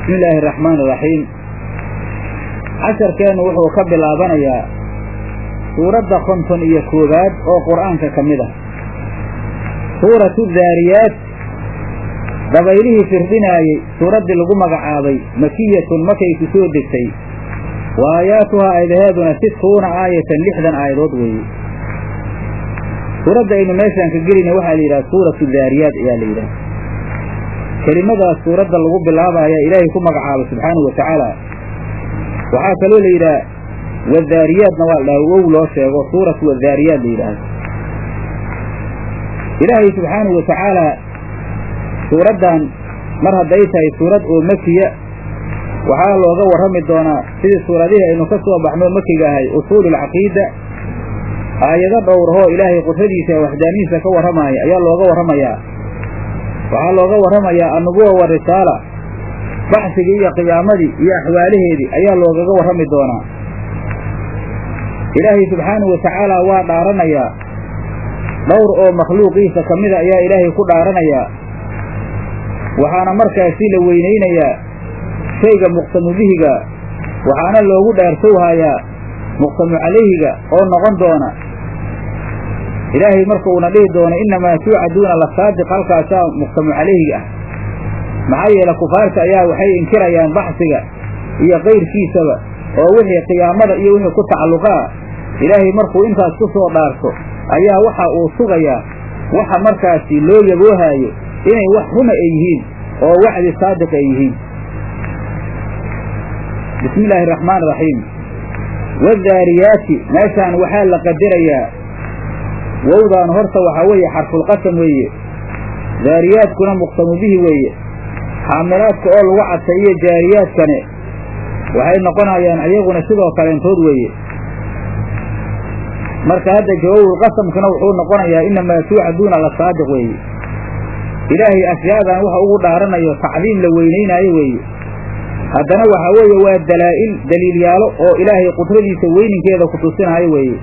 bismi illaahi araxmaan iraxiim casharkeennu wuxuu ka bilaabanayaa suuradda konton iyo koowaad oo qur'aanka ka mid ah suuratu daariyaat dabaylihii firdhinaayey suuraddii lagu magacaabay makiyatun makay ku soo degtay wa aayaatuhaa aayadaheeduna sittuuna aayatan lixdan aayadood weeye suuradda aynu meeshaan ka gelayna waxaa la yidhaha suuratu daariyaat ayaa la yidhaha kelimadaas suuradda lagu bilaabaya ilaahay ku magacaabay subxaanahu wa tacaala waxaa kaloo la yidhaha wadaariyaadna waa la dhaha wow loo sheego suuratu wadaariyaad la yidhaahdo ilaahay subxaanahu wa tacaalaa suuraddan mar hadday tahay suurad oo makiya waxaa looga warrami doonaa sidii suuradihii aynu ka soo baxnoo makiga ahay usuululcaqiida aayado dhowrahoo ilaahay qudradiisa ee waxdaanihiisa ka warramaaya ayaa looga warramayaa waxaa looga warramayaa annubuwa wa risaala baxsigii iyo qiyaamadii iyo axwaalaheedii ayaa loogaga warrami doonaa ilaahay subxaanahu wa tacaala waa dhaaranayaa dhowr oo makhluuqiisa ka mida ayaa ilaahay ku dhaaranayaa waxaana markaasi la weynaynayaa shayga muqsamu bihiga waxaana loogu dhaartowhayaa muqsamu calayhiga oo noqon doona ilaahay marka uuna dhihi doono innamaa tuucaduuna la saadiq halkaasaa muqsamu calayhiga ah maxaa yeele kufaarta ayaa waxay inkirayaan baxsiga iyo kayrkiisaba oo wixii qiyaamada iyo wixii ku tacalluqaa ilaahay markuu intaas ku soo dhaarto ayaa waxa uu sugayaa waxa markaasi loo yaboohaayo inay wax runa ay yihiin oo wacdi saadiq ay yihiin bismi illaahi araxmaan iraxiim wadaariyaati meeshaan waxaa la qadarayaa wowdaan horta waxaa weeye xarfulqasam weeye daariyaadkuna muqsamu bihi weeye xaamilaadka oo lagu cadtay iyo jaariyaadkane waxay noqonayaan iyaguna sidoo kaleentood weeye marka hadda jawabul qasamkana wuxuu noqonayaa innamaa tuucaduuna la saadiq weeye ilaahay ashyaadan waxa ugu dhaaranayo tacdiim la weynaynaayo weeye haddana waxaa weeye waa dalaa'il daliilyaalo oo ilaahay qudradiisa weyninkeeda ku tusinaayo weeye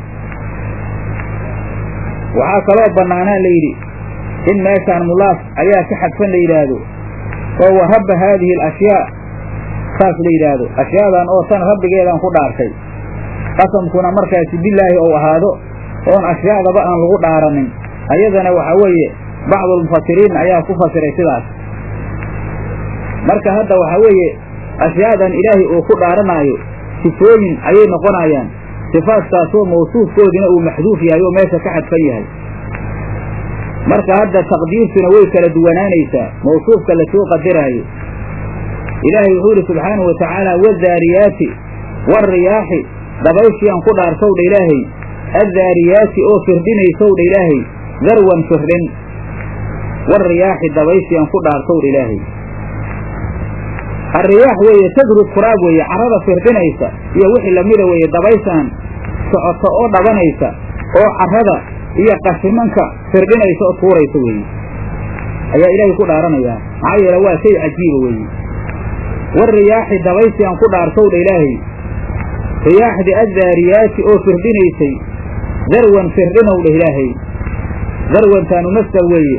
waxaa kaloo bannaanaa la yidhi in meeshaan mulaas ayaa ka xadfan la yidhaahdo oo wa rabba haadihi alashyaa saas la yidhaahdo ashyaadan oo tan rabbigeedaan ku dhaartay qasamkuna markaasi bilaahi ou ahaado oon ashyaadaba aan lagu dhaaranin ayadana waxaa weeye bacdulmufasiriin ayaa ku fasiray sidaas marka hadda waxaa weeye ashyaadan ilaahay uu ku dhaaranaayo sifooyin ayay noqonayaan sifaadkaasoo mawsuufkoodina uu maxduuf yahay oo meesha ka xadfan yahay marka hadda taqdiirtuna way kala duwanaanaysaa mawsuufka lasoo qadaraayo ilaahay wuxuu yidhi subxaanahu wa tacaala wadaariyaati waariyaaxi dabayshiyaan ku dhaartowdha ilaahay addaariyaati oo firdhinaysowdha ilaahay darwan firdhin waariyaaxi dabayshiyaan ku dhaartowdha ilaahay arriyaax weeye tadrub kuraab weeye carrada firdhinaysa iyo wixii lamida weeye dabayshaan socoto oo dhabanaysa oo carrada iyo qashimanka firdhinaysa oo tuuraysa weeye ayaa ilaahay ku dhaaranayaa maxaa yeele waa shay cajiiba weeye waariyaaxi dabayshiyaan ku dhaartowdha ilaahay riyaaxdii addaariyaati oo firdhinaysay darwan firdhinowdha ilaahay darwantaanu masdar weeye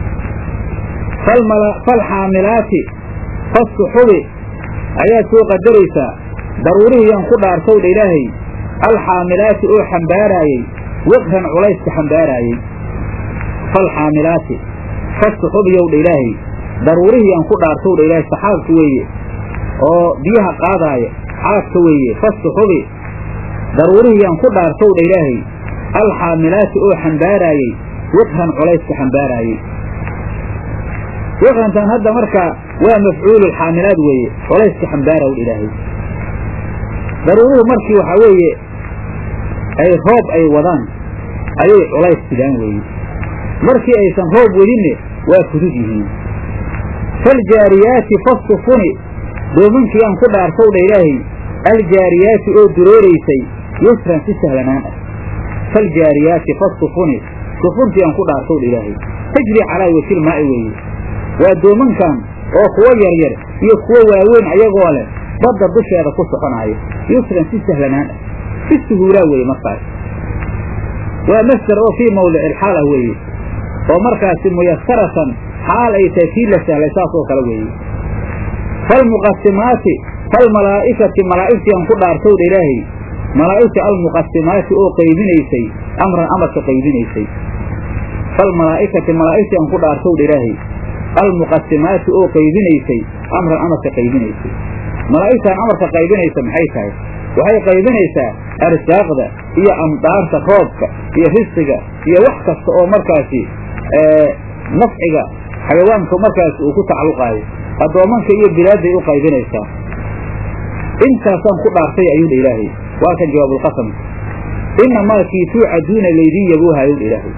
falxaamilaati fassuxubi ayaad soo qadaraysaa daruurihiyaan ku dhaartowdha ilaahay alxaamilaati oo xambaaraayey wiqran culayska xambaaraayey falxaamilaati fassuxubiyowdha ilaahay daruurihiyaan ku dhaartowdha ilaahay saxaabka weeye oo biyaha qaadaaya xaadka weeye fassuxubi daruurihiyaan ku dhaartowdha ilaahay alxaamilaati oo xambaaraayey wiqran culayska xambaaraayey wiqrantan hadda markaa waa mafcuululxaamilaad weeye culayska xambaaraw ilaahay daruuruhu markii waxaa weeye ay roob ay wadaan ayay culays sidaan weeye markii aysan roob wadinne waa fudud yihiin faljaariyaati fasufuni doomankiyaan ku dhaartowdha ilaahay aljaariyaati oo durooraysay yusran si sahlanaan ah faljaariyaati fasufuni sufuntiyaan ku dhaartowdha ilaahay tajri calaa wajil maa'i weeye waa doomankan oo kuwo yaryar iyo kuwo waaweyn ayagoo leh badda dusheeda ku soconaayo yusran si sahlanaan ah si suhuulaa weeye markaas waa masder oo fii mawdici ilxaal ah weeye oo markaasi muyasaratan xaal ay tahay kii la sahlay saas oo kale weeye falmuqasimaati falmalaa'ikati malaa'igtii aan ku dhaartowdha ilaahay malaa'igta almuqasimaati oo qaybinaysay amran amarka qaybinaysay falmalaa'ikati malaa'igtii aan ku dhaartowdha ilaahay almuqasimaati oo qaybinaysay amran amarka qaybinaysay malaa'igtaan amarka qaybinaysa maxay tahay waxay qaybinaysaa arsaaqda iyo amdaarta roobka iyo risiga iyo wax kasta oo markaasi nafciga xayawaanka markaasi uu ku tacalluqaayo addoommanka iyo bilaadday u qaybinaysaa intaasaan ku dhaartay ayuu dha ilaahay waa kan jawaabulqasamka inamaa kii tuucaduuna laydin yaboohaayo dha ilaahay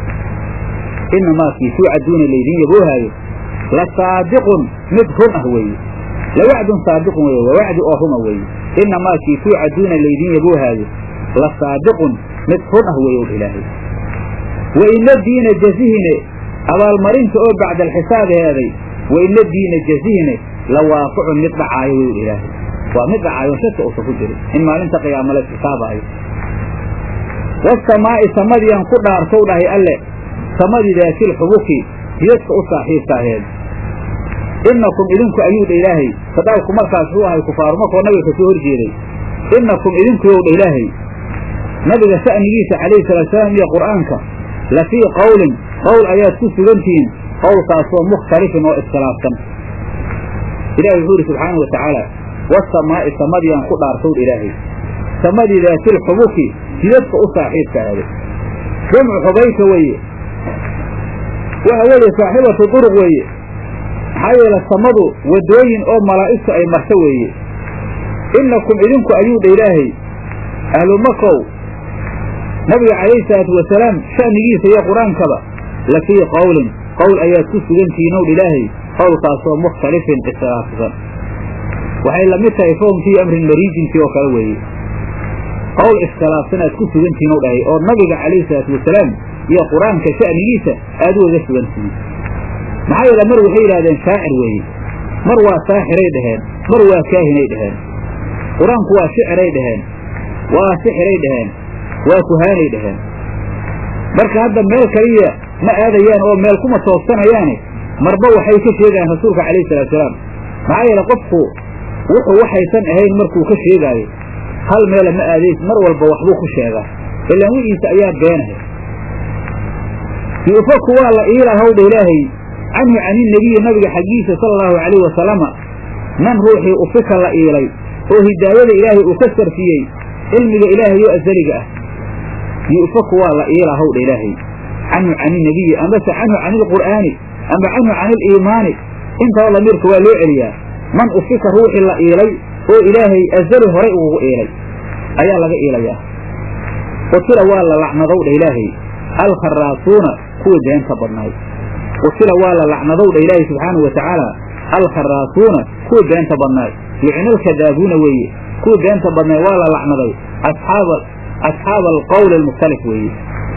inamaa kii tuucaduuna laydin yaboohaayo la saadiqun mid run ah weeye lawacdun saadiqun weye waa wacdi oo runa weeye inamaa kii tuucaduuna laydin yaboohaayo la saadiqun mid run ah weeye dha ilaahay wa ina diina jazihine abaalmarinta oo bacda alxisaab heeday wa ina diina jazihine la waaqicun mid dhacaayo wey dha ilaahay waa mid dhacaayo shaka uusa ku jirin in maalinta qiyaama la xisaabaayo wasamaa'i samadiian ku dhaartow dhahay alle samadii daatil xubuki hiyadka u saaxiibka aheed innakum idinku ayuu dha ilaahay sadaalku markaas uu ahay kufaaru markoo nabiga kasoo hor jeeday innakum idinkuyow dha ilaahay nabiga sha'nigiisa calayhi salaatusalaam iyo qur'aanka la fii qowlin qowl ayaad ku sugantihiin qowlkaasoo mukhtalifin oo iskhilaafsan ilahi wuxuu yidhi subxaana wa tacaala wasamaa'i samadiian ku dhaartowdha ilaahay samadii daatil xubuki hidadka u saaxiibka ahday jamcu xubayka weeye waxa weeye saaxibatu duruq weeye maxaa yeele samadu waddooyin oo malaa'igtu ay marto weeye innakum idinku ayuu dha ilaahay ahlumakow nabiga calayhi salaatu wasalaam sha'nigiisa iyo qur-aankaba la fii qowlin qowl ayaad ku sugantihiin ow ilaahay qowlkaasoo mukhtalifin iskhilaafsan waxay la mid tahay foomkii amrin mariijinkii oo kale weeye qowl iskhilaafsan aad ku sugantihiin ow dhahay oo nabiga calayhi salaatu wasalaam iyo qur-aanka sha'nigiisa aad ugaga sugantihiin maxaa yeele mar waxay yidhahdeen shaacir weeye mar waa saaxiray dhaheen mar waa kaahinay dhaheen qur-aanku waa shiciray dhaheen waa sixiray dhaheen waa kuhaanay dhaheen marka hadda meel kaliya ma aadayaan oo meel kuma toogsanayaane marba waxay ka sheegayaan rasuulka calayhi salaatusalaam maxaa yeele qofku wuxuu waxaysan ahayn markuu ka sheegaayo hal meela ma aadays mar walba waxbuu ku sheegaa ilaan wixiisa ayaa beenahay yuufaku waa la iilahowdha ilaahay canhu caninebiyi nabiga xaggiisa sala allahu calayhi wasalama man ruuxii ufika la iilay oo hidaayada ilaahay uu ka sarfiyey cilmiga ilaahayoo asaliga ah yu'faku waa la iilahowdha ilaahay canhu caninebiyi amase canhu cani ilqur'aani ama canhu cani iliimaani intaba lamiirka waa loo celiyaa man ufika ruuxii la iilay oo ilaahay asali horay ugugu iilay ayaa laga iilayaa qutila waa la lacnadowdha ilaahay alkharaasuuna kuwa beenta badnaay qutila waa la lacnadowdha ilaahay subxaanahu wa tacaala alkharaasuuna kuwa beenta badnaay yucnalkadaabuuna weeye kuwa beenta badnaay waa la lacnaday asxaaba asxaaba alqowli almukhtalif weeye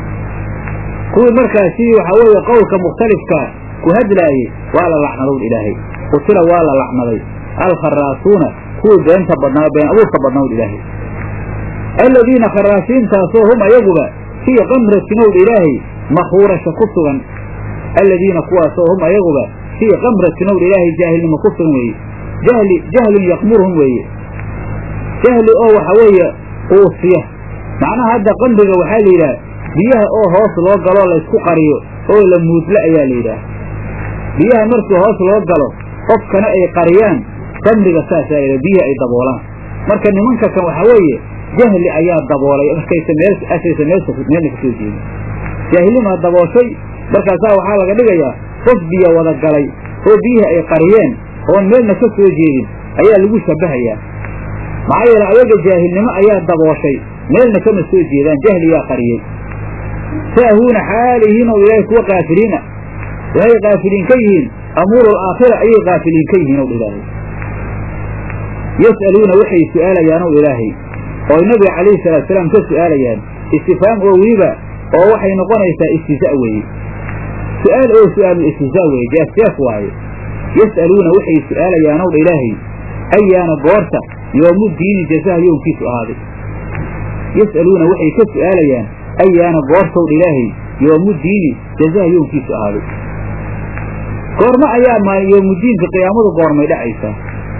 kuwii markaasi waxaa weeye qowlka mukhtalifka ku hadlaayey waa la lacnadowdha ilaahay qutila waa la lacnaday alkharaasuuna kuwii beenta badnaa been abuurka badnawdha ilaahay aladiina kharaasiintaasoo hum ayaguba fii qamratinowdha ilaahay makhuurasha ku sugan aladiina kuwaasoo hum ayaguba fii qamratinowdha ilaahay jaahilnimo ku sugan weeye jahli jahlun yaqmurhum weeye jahli oo waxa weeye quusiya macnaha hadda qamriga waxaa la yidhaha biyaha oo hoos loo galoo laysku qariyo oo la muudla ayaa la yidhaah biyaha markii hoos loo galo qofkana ay qariyaan qamriga saasaa la biyihi ay daboolaan marka nimanka kan waxaa weeye jahli ayaa daboolay markaysa meel asaysa meelsa meelna kasoo jeedin jaahilimaa dabooshay markaasaa waxaa laga dhigayaa qof biyo wada galay oo biyihii ay qariyeen oon meelna ka soo jeedin ayaa lagu shabahayaa maxaa yeele ayaga jaahilnimo ayaa dabooshay meelna kama soo jeedaan jahliyaa qariyey saahuuna xaalihiin oo ilaahay kuwa kaafiliina waxay kaafiliin ka yihiin amuuru alaakhira ayay kaafiliin ka yihiin ow ilaahay yas'aluuna waxay su'aalayaan ow ilaahay oo nabiga calayhi salaatusalaam ka su'aalayaan istifhaam oo weliba oo waxay noqonaysaa istihza' weeye su'aal oo su'aalu istihzaa weeye jaasjaas waaye yas'aluuna waxay su'aalayaan ow dha ilaahay ayaana goorta yoomu diini jazaha yoomkiisu ahaaday yas'aluuna waxay ka su'aalayaan ayaana goortow dha ilaahay yoomu diini jazaha yoomkiisu ahaaday goormo ayaa ma yoomudiinka qiyaamadu goormay dhacaysaa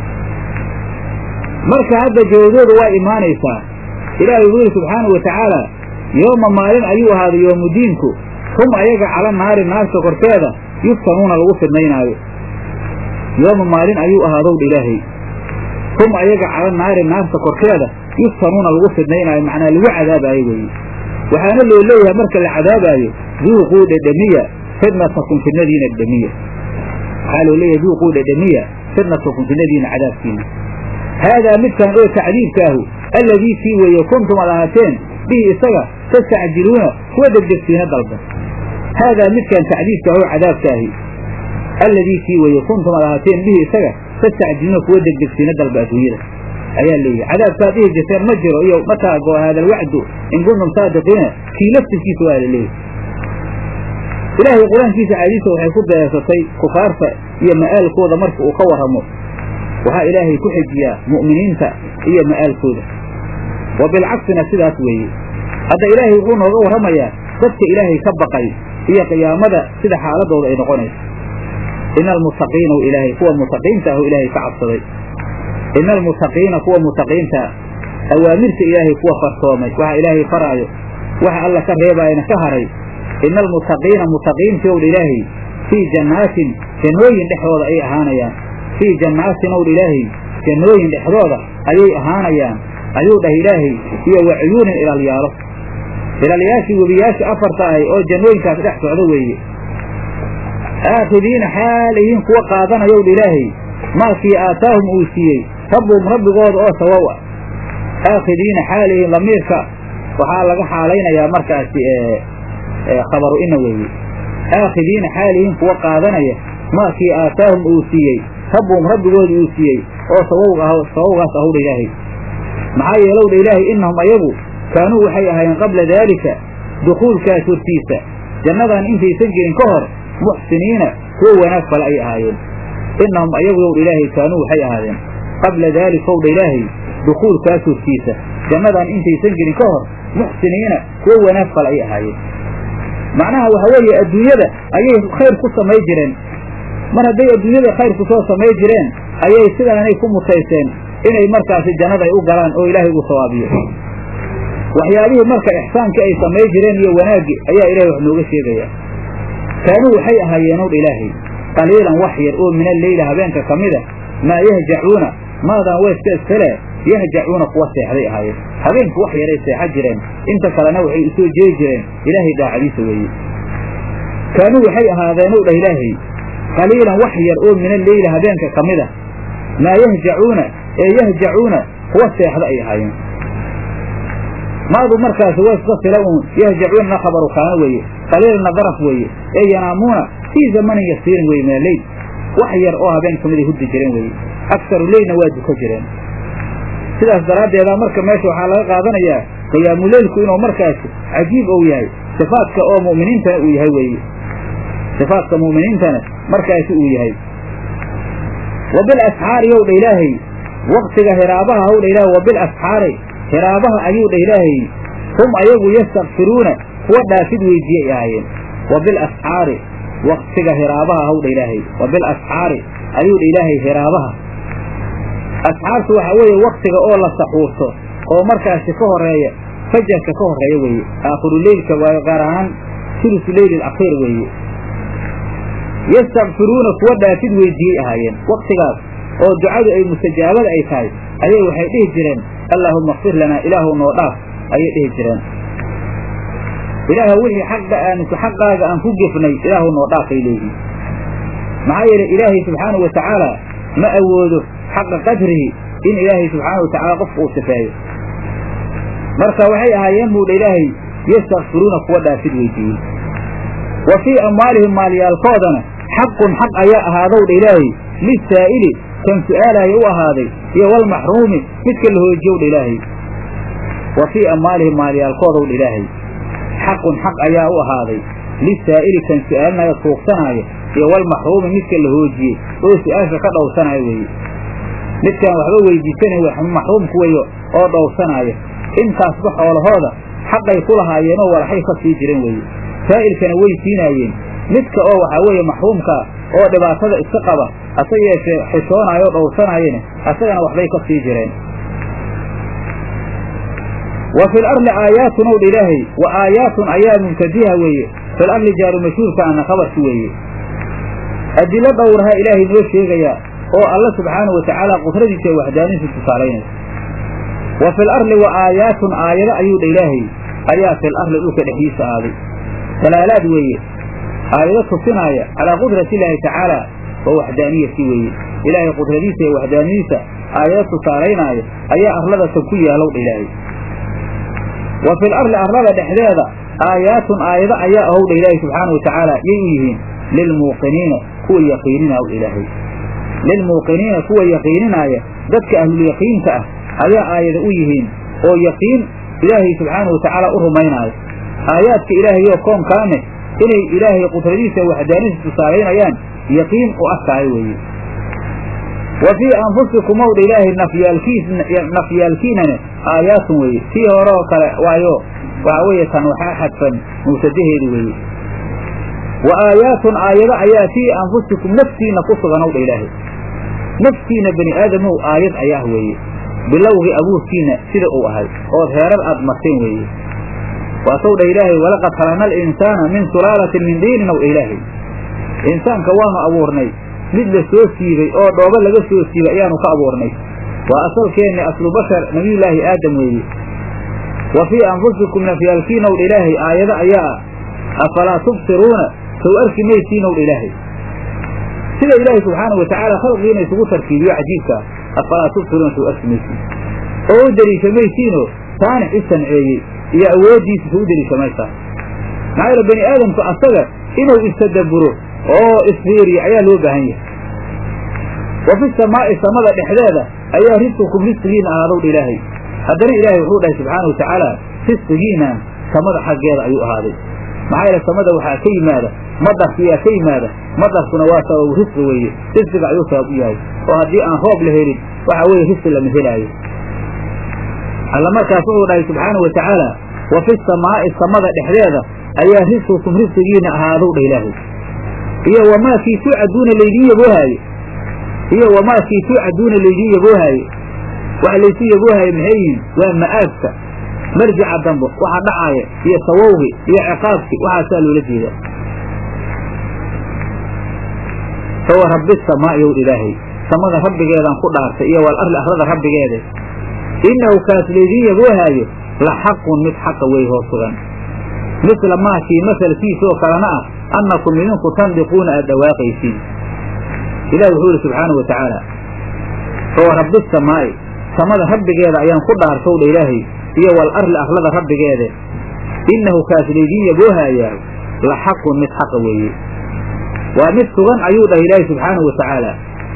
marka hadda jawaabooda waa imaanaysaa ilaahay wuxuu yidhi subxaanau wa tacaala yooma maalin ayuu ahaaday yoomudiinku hum ayaga cala naari naarta korkeeda yuftanuuna lagu fidnaynaayo yooma maalin ayuu ahaadowdha ilaahay hum ayaga cala naari naarta korkeeda yuftanuuna lagu fidnaynaayo macnaa lagu cadaabaayo weeye waxaana loo leeyahay marka la cadaabaayo duuquu dhedhemiya fidnatakum fidnadiina dhedhemiya waxaa loo leeyahay duuquu dhedhemiya fidnatakum fidnadiina cadaabkiina haadaa midkan oo tacdiibkaahu alladii kii weeye kuntum ad ahaateen bihi isaga tastacjiluuna kuwa degdegsiina dalba haadaa midkan tacdiibkaahu cadaabkaahi alladii kii weeye kuntum ad ahaateen bihi isaga tastacjiluuna kuwa degdegsiina dalba adduunyada ayaa leeyahay cadaabkaad dhihi jirteen ma jiro iyo mataa go haada alwacdu in kuntum saadiqiina kii laftirkiisa waa la leeyahay ilaahay qur-aankiisa caadiisa waxay ku dareersatay kufaarta iyo ma'aalkooda marka uu ka warramo waxaa ilaahay ku xejiyaa mu'miniinta iyo ma'aalkooda wa bilcaksina sidaas weeye hadda ilaahay wuxuu nooga warramayaa dadka ilaahay ka baqay iyo qiyaamada sida xaaladooda ay noqonayso ina almuttaqiina ilaahay kuwa mutaqiinta ahu ilaahay ka cabsaday ina almuttaqiina kuwa mutaqiinta awaamirta ilaahay kuwa farsoomay waxa ilaahay faraayo waxa alla ka reebaayana ka haray ina almuttaqiina mutaqiintii owdha ilaahay fii jannaatin jannooyin dhexdooda ay ahaanayaan fii jannaatin owdha ilaahay jannooyin dhexdooda ayay ahaanayaan ayuu dhah ilaahay iyo wa cuyuunin ilaalyaalo ilaalyaashii webiyaasha afarta ahay oo jannooyinkaas dhex socdo weeye aakhidiina xaalayihiin kuwa qaadanayowdha ilaahay maakii aataahum uu siiyey rabbuhum rabbigooda oo sawow ah aakhidiina xaalayihiin lamiirka waxaa laga xaalaynayaa markaasi khabaru ina weeye aakhidiina xaalihiin kuwa qaadanaya maakii aataahum uu siiyey rabbuhum rabbigooda uu siiyey oo sabawgaas ahowdha ilaahay maxaa yeelowdha ilaahay innahum ayagu kaanuu waxay ahaayeen qabla daalika dukuulkaas hortiisa jannadan intaysan gelin ka hor muxsiniina kuwa wanaag fale ay ahaayeen innahum ayagu yowdha ilaahay kaanuu waxay ahaadeen qabla daalika owdha ilaahay dukuulkaas hortiisa jannadan intaysan gelin ka hor muxsiniina kuwa wanaag fale ay ahaayeen macnaha waxa weeye adduunyada ayay khayr ku samay jireen mar hadday adduunyada khayr ku soo samay jireen ayay sidaanay ku mutayseen inay markaasi jannada ay u galaan oo ilaahay ugu sawaabiyo waxyaabihii marka ixsaankii ay samay jireen iyo wanaaggi ayaa ilahay wax nooga sheegaya kaanuu waxay ahaayeen owdha ilaahay qaliilan wax yar oo min alleyla habeenka ka mida maa yahjacuuna maadan weeska iskale yahjacuuna kuwa seexday ahaayeen habeenku wax yaray seexa jireen inta kalena waxay u soo jeedi jireen ilaahay daacadiisa weeye kaanuu waxay ahaadeen ow dhah ilaahay qaliilan wax yar oo min alleyla habeenka ka mida maa yahjacuuna ee yahjacuuna kuwa seexda ay ahaayeen maadu markaasi waa iska fila uun yahjacuunana khabaru kaana weeye qaliilna daraf weeye ee yanaamuuna fii zamanin yasiirin weye min alleyl wax yar oo habeen ka miday hurdi jireen weeye aksaru leylna waa duko jireen sidaas daraaddeeda marka meesha waxaa laga qaadanayaa qiyaamuleylku inuu markaasi cajiib ou yahay sifaadka oo mu'miniintana uu yahay weeye sifaadka mu'miniintana markaasi uu yahay wa bilasxaari yow dha ilaahay waktiga hiraabaha howdha ilaahay wa bilasxaari hiraabaha ayuu dha ilaahay hum ayagu yastakfiruuna kuwa dhaafid weydiiyey ahaayeen wa bilasxaari waktiga hiraabaha howdha ilaahay wa bilasxaari ayuu dha ilaahay hiraabaha asxaabtu waxaa weeye waktiga oo la saxuurto oo markaasi ka horeeya fajarka ka horeeya weeye aakhiruleylka waayo gaar ahaan sulusu leyli alakhiir weeye yastakfiruuna kuwa dhaafid weydiiyey ahaayeen waktigaas oo ducadu ay mustajaabada ay tahay ayay waxay dhihi jireen allaahumma kfir lanaa ilaahu noo dhaaf ayay dhihi jireen ilaah wixii xaqa aan xaqaaga aan ku gefnay ilaahu noo dhaafay leeyihin maxaa yeelay ilaahay subxaanau wa tacaala ma awoodo xaqa qadrihi in ilaahay subxaana wa tacaala qofka uu sifeeyo marka waxay ahaayeen buudha ilaahay yastakfiruuna kuwa dhaafid weydiiyey wa fii amwaalihim maalyaalkoodana xaqun xaq ayaa ahaadowdha ilaahay lisaa'ili kan su'aalaya u ahaaday iyo walmaxruumi midka la hoojiyowdha ilaahay wa fii amwaalihim maalyaalkoodowdha ilaahay xaqun xaq ayaa u ahaaday lisaa'ili kan su'aalinaya tuugsanaayo iyo walmaxruumi midka la hoojiyey oo su-aasha ka dhowrsanaayo weeye midkaan waxba weydiisanayn maxruumku weyo oo dhowrsanaayo intaasba xoolahooda xaqay ku lahaayeenoo walaxay ka sii jireen weeye saa'ilkana way siinaayeen midka oo waxaa weeye maxruumkaa oo dhibaatada iska qaba hase yeeshee xishoonaayo oo dhowrsanaayena asagana waxbay ka sii jireen wa fi larli aayaatun ow dha ilaahay wa aayaatun ayaa mubtadiha weeye fil arli jaaru mashhuurka ana khabarki weeye adilo dhowraha ilaahay noo sheegayaa oo alla subxaanahu watacaala qudradiisa ee waxdaanidiisa tusaalaynaysa wa fil arli wa aayaatun aayado ayuu dha ilaahay ayaa fil arli dhulka dhexdiisa aaday dalaalaad weeye aayado tusinaaya calaa qudrati illaahi tacaala wa waxdaaniyati weeye ilaahay qudradiisa iyo waxdaaniyadiisa aayado tusaalaynaayo ayaa arladatan ku yaalow dha ilaahay wa fil arli arlada dhexdeeda aayaatun aayado ayaa ahow dha ilaahay subxaana wa tacaala yay u yihiin lilmuuqiniina kuwa yaqiininaa w ilaahay lilmuuqiniina kuwa yaqiininaaya dadka ahlulyaqiinka ah ayaa aayada u yihiin oo yaqiin ilaahay subxaana wa tacaala u rumaynaayo aayaadka ilaahayoo koonkaane inay ilaahay qudradiisa waxdaanisa tusaalaynayaan yaqiin u arkaayo weeye wa fii anfusikum ow dha ilaahay nafyaalkiis nafyaalkiinane aayaatun weeye tii hore oo kale waayo waxaa weeye tan waxaa xadfan mubtadaheedu weeye wa aayaatun aayado ayaa fii anfusikum naftiina ku sugan ow dha ilaahay naftiina bani aadamow aayad ayaah weeye bilowgii abuurkiina sida uu ahay ood heerar aad marteen weeye waasow dha ilaahay walaqad khalaqna alinsaana min sulaalatin min diinin ow ilaahay insaanka waanu abuurnay mid la soo siibay oo dhoobo laga soo siibay ayaanu ka abuurnay waa asalkeenni aslu bashar nabiyullaahi aadam weeye wa fii anfusikum nafyaalkiinow dha ilaahay aayado ayaa ah afalaa tubsiruuna sow arki maysiinow dha ilaahay sida ilaahay subxaanau watacaala khalqigiina isugu tarkiibiyo cajiibkaa afalaa tubsiruuna sow arki maysiin oo u deliisha maysiinoo saanix i sanceeyey iyo awooddiisa sow u deliisha maysaa maxaa yeele bani aadamku asaga inuu istadabburo oo isfiiriyo ayaa loo baahan yahay wa fi samaa'i samada dhexdeeda ayaa risqukum risqigiina ahaadow dha ilaahay haddana ilaahay wuxuu dhahay subxaanau watacaala risqigiinaan samada xaggeeda ayuu ahaaday maxaa yeele samada waxaa ka yimaada madarkiyaa ka yimaada madarkuna waa sababu risqi weeye risqiga ayuu sabab u yahay oo haddii aan roob la helin waxa weeye risqi lama helaayo alla markaas wuxuu dhahay subxaanau watacaala wa fi samaa'i samada dhexdeeda ayaa risqukum risqigiina ahaadow dha ilaahay iyo wamaakii tuucaduuna laydiin yaboohaaye iyo wamaakii tuucaduuna laydiin yaboohaaye waxa laysu yaboohaaye maxay yihiin waa ma'aabka marjica dambo waxa dhacaaya iyo sawowgi iyo ciqaabki waxaasaa loola jeedaa fawa rabbi samaa'i ow ilaahay samada rabbigeedaan ku dhaartay iyo wal arli arlada rabbigeeda innahu kaas laydiin yaboohaayo la xaqun mid xaqa wey hoo sugan misla maakii masalkiisoo kalena ah annakum idinku tandiquuna aad dhawaaqaysiin ilahi wuxuu yidhi subxaanau wa tacaala fawa rabbi samaa'i samada rabbigeeda ayaan ku dhaartow dha ilaahay iyo wal arli arlada rabbigeede innahu kaas laydiin yaboohaayaa la xaqun mid xaqa weeye waa mid sugan ayuu dhahay ilaahay subxaanahu wa tacaala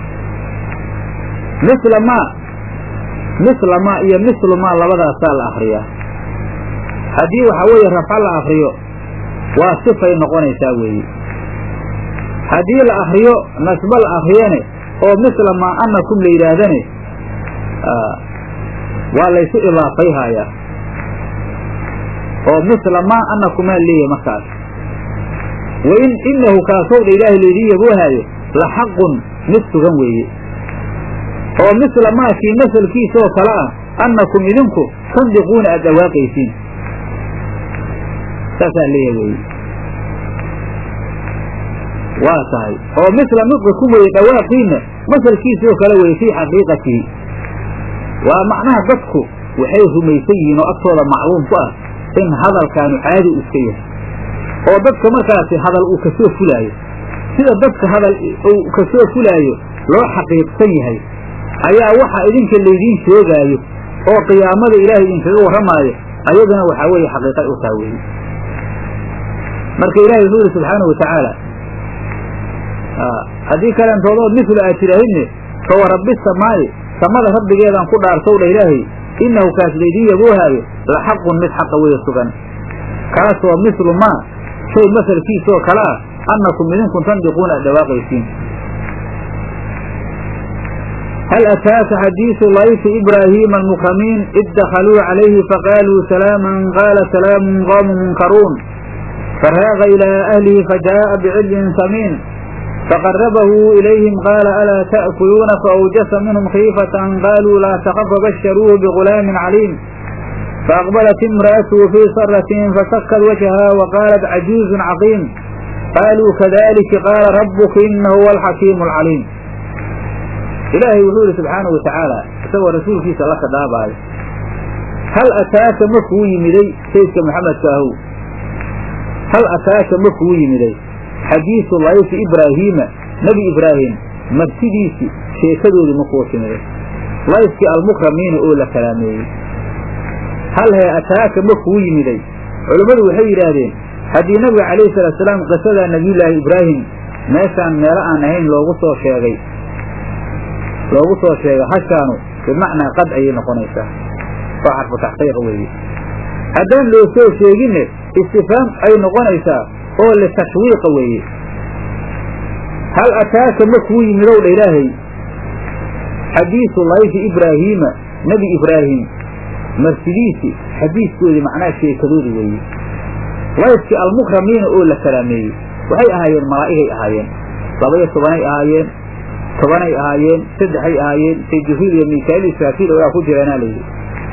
misla maa misla maa iyo mislu maa labadaasaa la akriyaa haddii waxaa weeye rafco la akriyo waa sifay noqonaysaa weeye haddii la akriyo nasbo la akriyane oo misla maa annakum la yidhaahdane waa laysu idaafayhayaa oo misla maa annakumaa leeyahy markaas wa in inahu kaasowdha ilaahay laydii yaboohaayo la xaqun mid sugan weeye oo misla maakii masalkiisaoo kale ah annakum idinku tandiquuna aad dhawaaqaysiin saasaa leeyahay weeye waa tahay oo misla nudqikum weeye dhawaaqiinna masalkiisoo kale weye fii xaqiiqatihi waa macnaha dadku waxay rumaysan yihiin oo agtooda macluum ku ah in hadalkaanu caadi u iska yahay oo dadka markaasi hadal uu kasoo fulaayo sida dadka hadal uu kasoo fulaayo loo xaqiiqsan yahay ayaa waxa idinka laydiin sheegaayo oo qiyaamada ilaahay idinkaga warramaayo ayaduna waxaa weeye xaqiiqay u taha weeye marka ilahay wuxuu yidhi subxaanahu watacaala haddii kalentoodood mislu aad tidhaahidne fawa rabbi samaa'i samada rabbigeedaan ku dhaartow dha ilaahay innahu kaas laydiin yaboohaayo la xaqun mid xaqa weeye sugan kaasoo mislu maa shay masalkiisoo kale ah annakum idinku tandiquuna aad dhawaaqaysiin hal ataaka xadiisu layfi ibraahiima almukramiin id dakhaluu calayhi faqaaluu salaaman qaala salaamun qoomu munkaruun faraaqa ilaa ahlihi fajaa'a bicidlin samiin faqarabahu ilayhim qaala alaa ta'kuluuna faawjasa minhum khiifatan qaaluu laa takaf fabasharuuhu bigulaamin caliim faaqbalat imra'atuhu fii saratin fasakad wajhaha wa qaalat cajuuzun caqiim qaaluu kadalika qaala rabbuka inahu huwa alxakiimu alcaliim ilaahay wuxuu yihi subxaanahu watacaala isagoo rasuulkiisa la khadaabaayo hal ataaka ma kuu yimiday saydka maxamedka ahow hal ataaka ma kuu yimiday xadiisu layfi ibraahiima nebi ibraahim martidiisii sheekadoodii ma kuu timiday layfkii almukramiina oo la kalaameeyey hal hee ataaka ma kuu yimiday culummadu waxay yidhaahdeen haddii nabiga calayhi salaatusalaam qisadaa nabiyullaahi ibraahim meeshaan meelo aan ahayn loogu soo sheegay loogu soo sheegay hashaanu bimacnaa qad ayay noqonaysaa waa xarfu taxqiiq weeye haddaan loo soo sheeginne istifaam ay noqonaysaa oo litashwiiqa weeye hal ataaka ma kuu yimidow dha ilaahay xadiisu layfi ibraahiima nebi ibraahim marsidiisi xadiiskoodii macnaha sheekadoodi weeye layfkii almukramiina oo la kalaameeyey waxay ahaayeen malaa'igay ahaayeen labaiyo tobanay ahaayeen tobanay ahaayeen saddexay ahaayeen say jibriil iyo miikaaiil israafiil ogaa ku jireenaa layidhi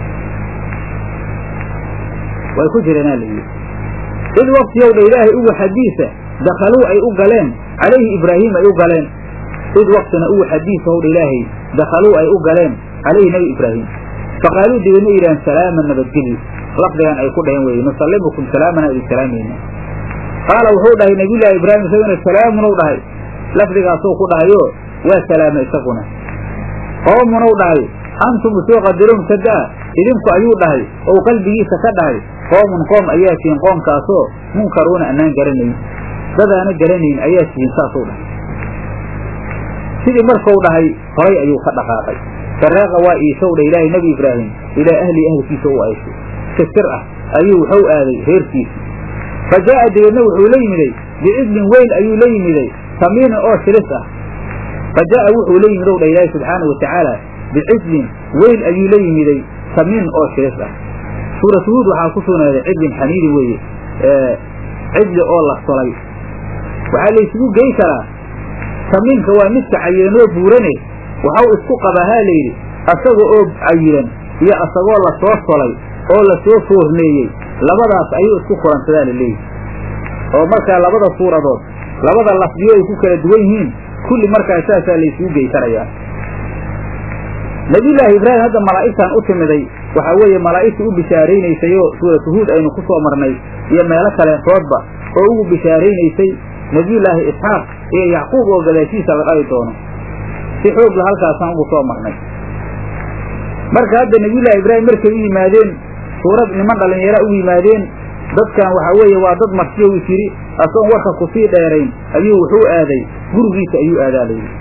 way ku jireenaa layidhi id waktiyow dha ilaahay ugu xadiisa dakhaluu ay u galeen calayhi ibraahiim ay u galeen id waktina ugu xadiisahow dha ilaahay dakhaluu ay u galeen calayhi nebi ibraahim faqaaluu dibadna yidhahan salaaman nabadgelyo lafdigan ay ku dhaheen weye nusallimukum salaamana idin salaamayna qaala wuxuu dhahay nabiyullaahi ibraahim isaguna salaamunow dhahay lafdigaasuu ku dhahayo waa salaama isaguna qoomunow dhahay antum soo qadiruun kadaa idinku ayuu dhahay ou qalbigiisa ka dhahay qoomun qoom ayaa tihiin qoomkaasoo munkaruuna annaan garanayn dadaana garanayn ayaa tihiin saasuu dhahay sidii markuu dhahay horay ayuu ka dhaqaaqay saraaqa waa iishow dha ilaahay nebi ibraahim ilaa ahli ahlkiisa u ayshay si sir ah ayuu wuxuu aaday reerkiisa fa jaa'a dabeedna wuxuu la yimiday bicidlin weyn ayuu la yimiday samiinin oo shilis ah fa jaa'a wuxuu la yimid ow dha ilaahay subxaana wa tacaala bicidlin weyn ayuu la yimiday samiin oo shilis ah suuratu huud waxaa ku sugnaaday cidlin xamiidin weeye cidli oo la solay waxaa laysugu gey karaa samiinka waa midka cayeenoo buurane waxau isku qabaa haa layidhi asaga oo cayiran iyo asagoo la soo solay oo la soo foorneeyey labadaas ayuu isku kulansadaa la leeyihi oo markaa labada suuradood labada lafdiyo ay ku kala duwan yihiin kulli markaa saasaa laysugu gey karayaa nabiyullaahi ibraahim hadda malaa'igtan u timiday waxaa weeye malaa'igtii u bishaaraynaysayoo suuratu huud aynu ku soo marnay iyo meelo kaleentoodba oo ugu bishaaraynaysay nebiyullaahi isxaaq iyo yacquub oo gadaashiisa la dhali doono si xoogla halkaasaan ugu soo marnay marka hadda nebiyullaahi ibraahim markay u yimaadeen suurad niman dhallinyara ugu yimaadeen dadkan waxaa weeye waa dad martiyow is yidhi asoon warka kusii dheerayn ayuu wuxuu aaday gurigiisa ayuu aadaa layidhi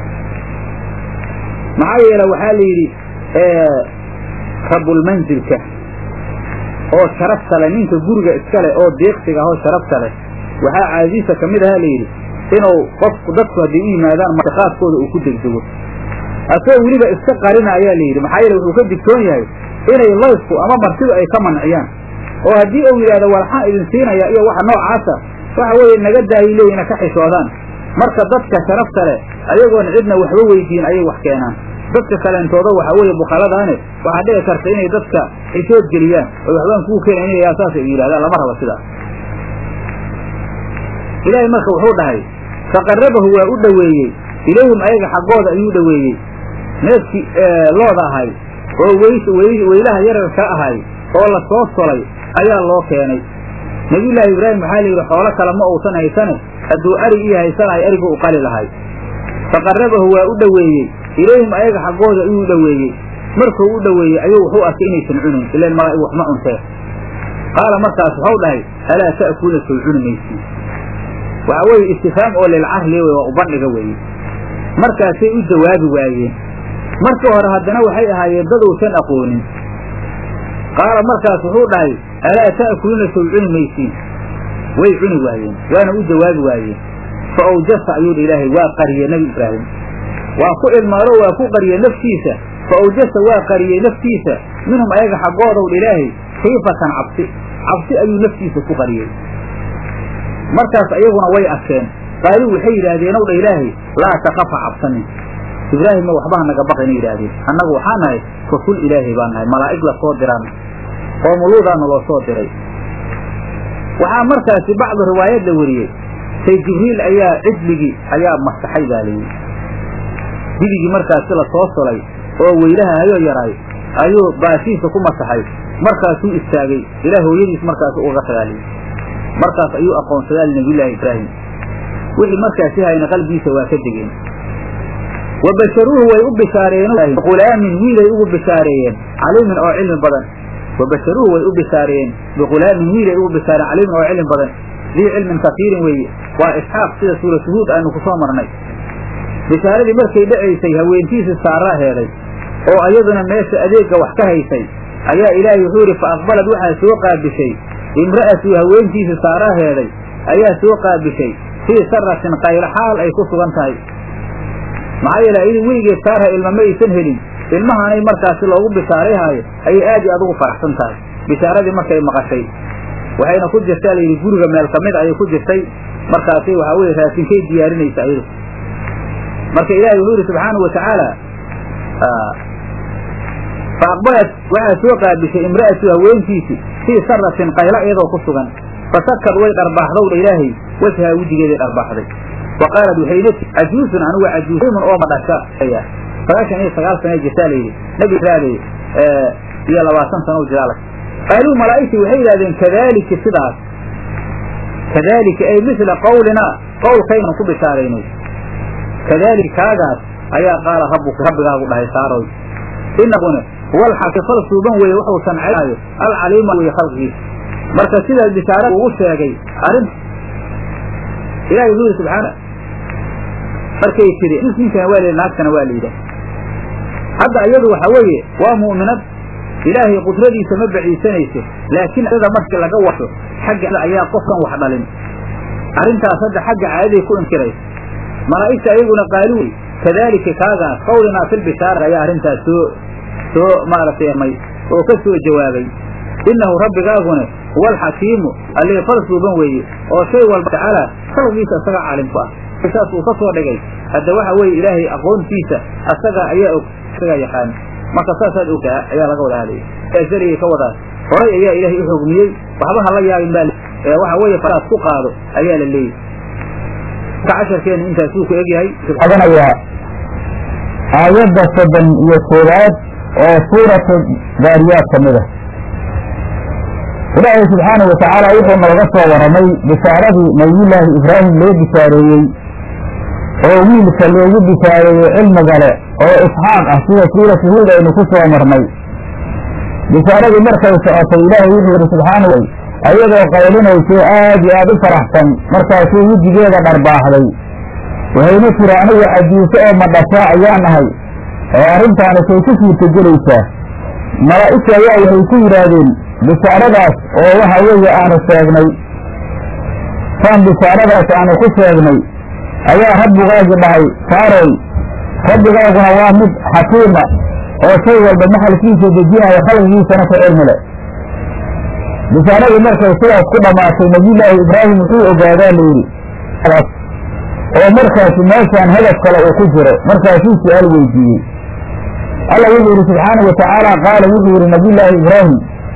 maxaa yeele waxaa la yidhi rabulmanzilka oo sharafta leh ninka guriga iska leh oo deeqsiga ahoo sharafta leh waxaa caadadiisa ka mid ahaa layidhi inuu qofku dadku hadday u yimaadaan martiqaadkooda uu ku degdego asagoo weliba iska qarina ayaa layidhi maxaa yeele wuxuu ka digtoon yahay inay layfku ama martidu ay ka manciyaan oo haddii uu yidhahdo walxaan idin siinaya iyo waxa noocaasa waxa weeye naga daayi leeyina ka xishoodaan marka dadka sharafta leh ayagoon cidna waxba weydiin ayay wax keenaan dadka kaleentooda waxa weeye bukhaladaane waxaa dhici karta inay dadka xishood geliyaan oo waxbaan kuu keenaynayaa saas ay yidhahdaan lama rabo sidaas ilaahay marka wuxuu dhahay faqarabahu waa u dhoweeyey ilayhim ayaga xaggooda ayuu dhoweeyey neefkii looda ahay oo weylaha yararka ahay oo la soo solay ayaa loo keenay nebiyullaahi ibraahim waxaa layidhi xoolo kale ma uusan haysane hadduu arig ii haysanahay arigu u qali lahay faqarabahu waa u dhoweeyey ilayhim ayaga xaggooda ayuu dhoweeyey markuu u dhoweeyey ayuu wuxuu arkay inaysan cunin ilaan malaa'ig wax ma cuntee qaala markaas waxau dhahay alaa ta'kuuna sow cuni maysiin waxaa weeye istifhaam oo lilcahli wey waa u bandhiga weeye markaasay u jawaabi waayeen markii hore haddana waxay ahaayeen dad uusan aqoonin qaala markaas wuxuu dhahay alaa ta'kuluuna sow cuni maysiin way cuni waayeen waana u jawaabi waayeen fa awjasa ayuu dha ilaahay waa qariye nebi ibraahim waa ku ilmaalo waa ku qariye naftiisa fa awjasa waa qariyey naftiisa minhum ayaga xaggoodaw dha ilaahay khiifatan cabsi cabsi ayuu naftiisa ku qariyey markaas ayaguna way arkeen qaaluu waxay yidhaahdeen ow dha ilaahay laa takafa cabsanin ibraahimma waxbaha naga baqayna yidhaahdeen annagu waxaa nahay rasul ilaahay baan nahay malaa'ig la soo diraan qoomuluudaana loo soo diray waxaa markaasi bacdu riwaayad la weriyey say jibriil ayaa cidligii ayaa masaxay baa layidhi dibigii markaasi la soo sulay oo weylaha hayoo yaraay ayuu baashiisa ku masaxay markaasuu istaagay ilaa hooyadiis markaasi uga tagaaliy markaas ayuu aqoonsadaa nabiyullaahi ibraahim wixii markaasi hayna qalbigiisa waa ka degeen wa basharuuhu way u bishaareeyeen biqulaamin wiilay ugu bishaareeyeen caliimin oo cilmi badan wa basharuuhu way u bishaareeyeen biqulaamin wiilay ugu bishaareen caliimin oo cilmi badan dii cilmin kasiirin weeye waa isxaaq sida suuratu huud aanu ku soo marnay bishaaradii markay dhacaysay haweentiisii saaraa heeday oo ayaduna meesha adeegga wax ka haysay ayaa ilaahay wuxuu yidhi fa aqbalad waxaa soo qaabishay imra'atuu haweentiisii saaraa heeday ayaa soo qaabishay fii saratin qaylo xaal ay ku sugan tahay maxaa yeele ayadu weligeed saarha ilma ma aysan helin ilmahaanay markaasi loogu bishaarayhaayo ayay aad iyo aad ugu faraxsan tahay bishaaradii markay maqashay waxayna ku jirtaa layidhi guriga meel ka mid ayay ku jirtay markaasi waxaa weye raasinkay diyaarinaysa ayadu marka ilaahay wuxuu yidhi subxaanau watacaala fa aqbalat waxaa soo qaabishay imra'atu haweentiisii fii saratin qaylo iyadoo ku sugan fasakad way dharbaaxdowdha ilaahay wajhaa wejigeeday dharbaaxday wa qaalad waxayna tii cajuusun anigu cajuusimun oo madhasha sagaashan iyo sagaal sana jirtaa layidhi nebi raade iyo labaatan sana u jiraa qaaluu malaa'igtii waxay yidhahdeen kadaalika sidaas kadaalika ay misla qawlinaa qowlkaynan ku bishaaraynay kadaalika kaagaas ayaa qaala rabbuka rabbigaagu dhahay saaroy inaguna huwa alxakifal suuban weeye wuxuu sancaynayo alcaliima weye khalqigiisa marka sidaas bishaarada ugu sheegay arrin ilahi wuxuu yidhi subxaana markay tidhi ninkana waa layidhi naagtana waa la yidhaah hadda iyadu waxa weeye waa mu'minad ilaahay qudradiisa ma baciisanayso laakiin iyada markii laga washo xagga ayaa qofkan wax dhalin arrintaas hadda xagga caadaday ku inkiraysa malaa'igta ayaguna qaali wey kadaalika kaagaas qawlinaa filbishaara ayaa arrintaas soo soo maaragtay may oo ka soo jawaabay innahu rabbigaaguna huwa alxakiimu allee fal suuban weeye oo shay walba tacaala khalqigiisa isagaa caalim ku ah saas uu ka soo dhigay hadda waxa weeye ilaahay aqoontiisa asaga ayaa og isagaa yaqaan marka saasaad ogtaa ayaa laga wada hadlaya eesaliyay ka wadaan horay ayaa ilaahay u xugmiyey waxba ha la yaabin baa ee waxa weeye faraas ku qaado ayaa la leeyahy marka casharkeenu intaasuu ku egyahay odanayaa aayadda soddon iyo koowaad oo suuratu daariyaad ka mid a ilaahay subxaanahu watacaala wuxuu nooga soo warramay bishaaradii nabiyullaahi ibraahim loo bishaareeyey oo wiilka loogu bishaareeyey cilmiga le oo isxaaq ah sida suuratu huud aynu ku soo marnay bishaaradii markay socotay ilaahay wuxuu yidhi subxaanahu ayadoo qaylinayso aad iyo aad u faraxsan markaasuu wejigeeda dharbaaxday waxayna tiri anigu cajiise oo madhashaa ayaan ahay oo arrintaani say ku suurtagelaysaa malaa'igta ayaa waxay ku yidhaahdeen bishaaradaas oo waxa weeye aanu sheegnay saan bishaaradaas aanu ku sheegnay ayaa rabbigaagi dhahay saaroy rabbigaaguna waa mid xakiima oo shay walba maxalkiisa dejinayo khalqigiisana ku cilmi leh bishaaradii markay sidaas ku dhammaatay nabiyullaahi ibraahim wuxuu ogaadaa layidhi oo markaasi meeshaan hadaf kale uu ku jiro markaasuu su-aal weydiiyey alla wuxuu yidhi subxaanau watacaala qaala wuxuu yidhi nabiyullaahi ibraahim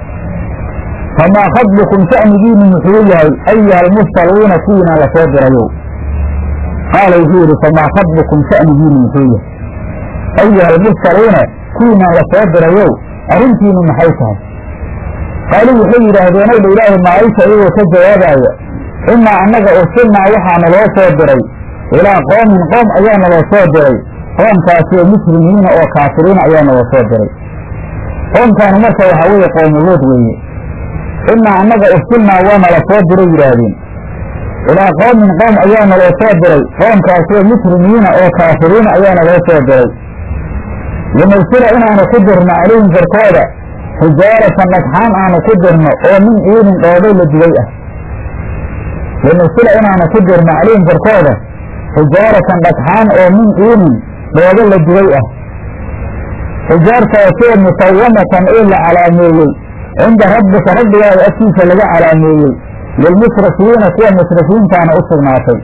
famaa khadbukum sha'nigiinu muxuu yahay ayuha almursaluuna kuwiinaan la soo dirayow qaala wuxuu yidhi famaa khadbukum sha'nigiinu muxuu yahay ayuha almursaluuna kuwiinaan la soo dirayow arrintiinu maxay tahay qaaluu waxay yidhaahdeen ow dha ilaahi maaisha iyagoo ka jawaabaya imaa annaga ursilnaa waxaana loo soo diray ilaa qoomin qoom ayaa naloo soo diray qoomkaasi oo muslimiina oo kaafiriina ayaa naloo soo diray qoomkaani marka waxaa weeye qoomuluud weeye imaa annaga ursilnaa waa nala soo diray yidhaahdeen ilaa qoomin qoom ayaa naloo soo diray qoomkaasi oo muslimiina oo kaafiriina ayaa naloo soo diray linursila inaanu ku dirno calayhim korkooda xijaaratan dhagxaan aanu ku dirno oo min ciidin dhoobay la dubay ah linursila inaanu ku dirno calayhim korkooda xijaaratan dhagxaan oo min ciidin dhoobo la dubay ah xijaartaasoo musawamatan ee la calaameeyey cinda rabbika rabbigaaga agtiisa laga calaameeyey lilmusrifiina kuwa musrifiintaana u sugnaatay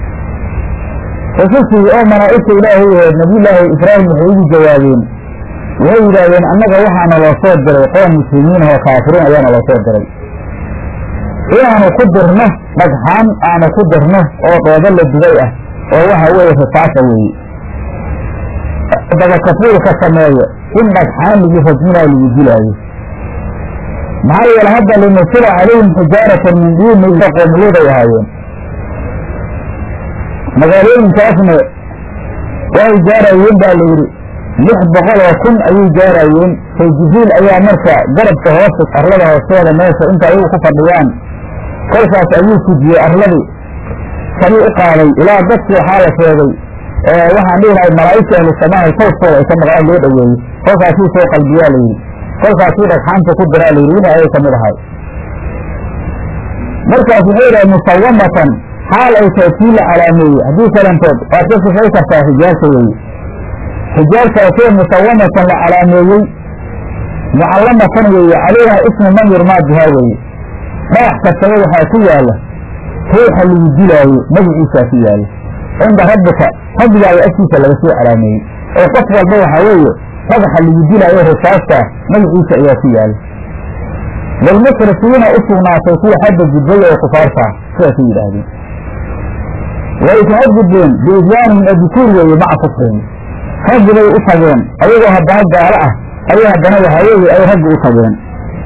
rusushii oo malaa'igta ilaahay aheed nabiyullaahi ibraahim waxay ugu jawaabeen waxay yidhaahdeen annaga waxaana loo soo diray qoom muslimiin oo kaafiriin ayaana loo soo diray inaanu ku dirno dhagxaan aanu ku dirno oo dhoobo la dubay ah oo waxa weeye risaasa weeye dabakafuulka sameeyo in dhagxaan lagu rajminaayo lagu dilaayo maxaa yeele hadda linusila calayhim xijaaratan min diini qoomuluuday ahaayeen magaalooyinkaasna waxay gaarayeen baa la yidhi lix boqol oo kun ayay gaarayeen say jibriil ayaa marka garabka hoosta arlada hoosteeda meesha inta ayagu ku fadhiyaan kolkaas ayuu fujiyey arladii sabii u qaaday ilaa dadkii waxaa la sheegay waxaan dhihi lahay malaa'igta ahlu samaaha tawskooda ay ka maqlaan loo dhoweeyey kolkaasuu soo qalbiyaa la yidhi kolkaasuu dhagxaanta ku diraa la yidhi wina ayay ka mid ahay markaas wuxuu yidhaha musawamatan xaal ay tahay kii la calaameeyey haddii kalantood waad ka sifay kartaa xijaarta weeye xijaartaasoo musawamatan la calaameeyey mucallamatan weeye calayha ismu man yurmaa bihaa weeye dhagax kastaba waxaa ku yaala ruuxa lagu dilaayo magiciisaa ku yaala cinda rabbika rabbigaaga agtiisa laga soo calaameeyey oo qof walba waxaa weeye dhagaxa lagu dilaayo risaastaa magaciisa ayaa ku yaala lilmusrifiina u sugnaatay kuwa xadda gudbay oo kufaartaa sidaasay yidhaahdeen way kaga gudbeen biisyaanihim addukuur weeye maca kufrihim raggi bay u tageen ayagoo haddana gaalo ah ayay haddana waxaa weeye ay raggi u tageen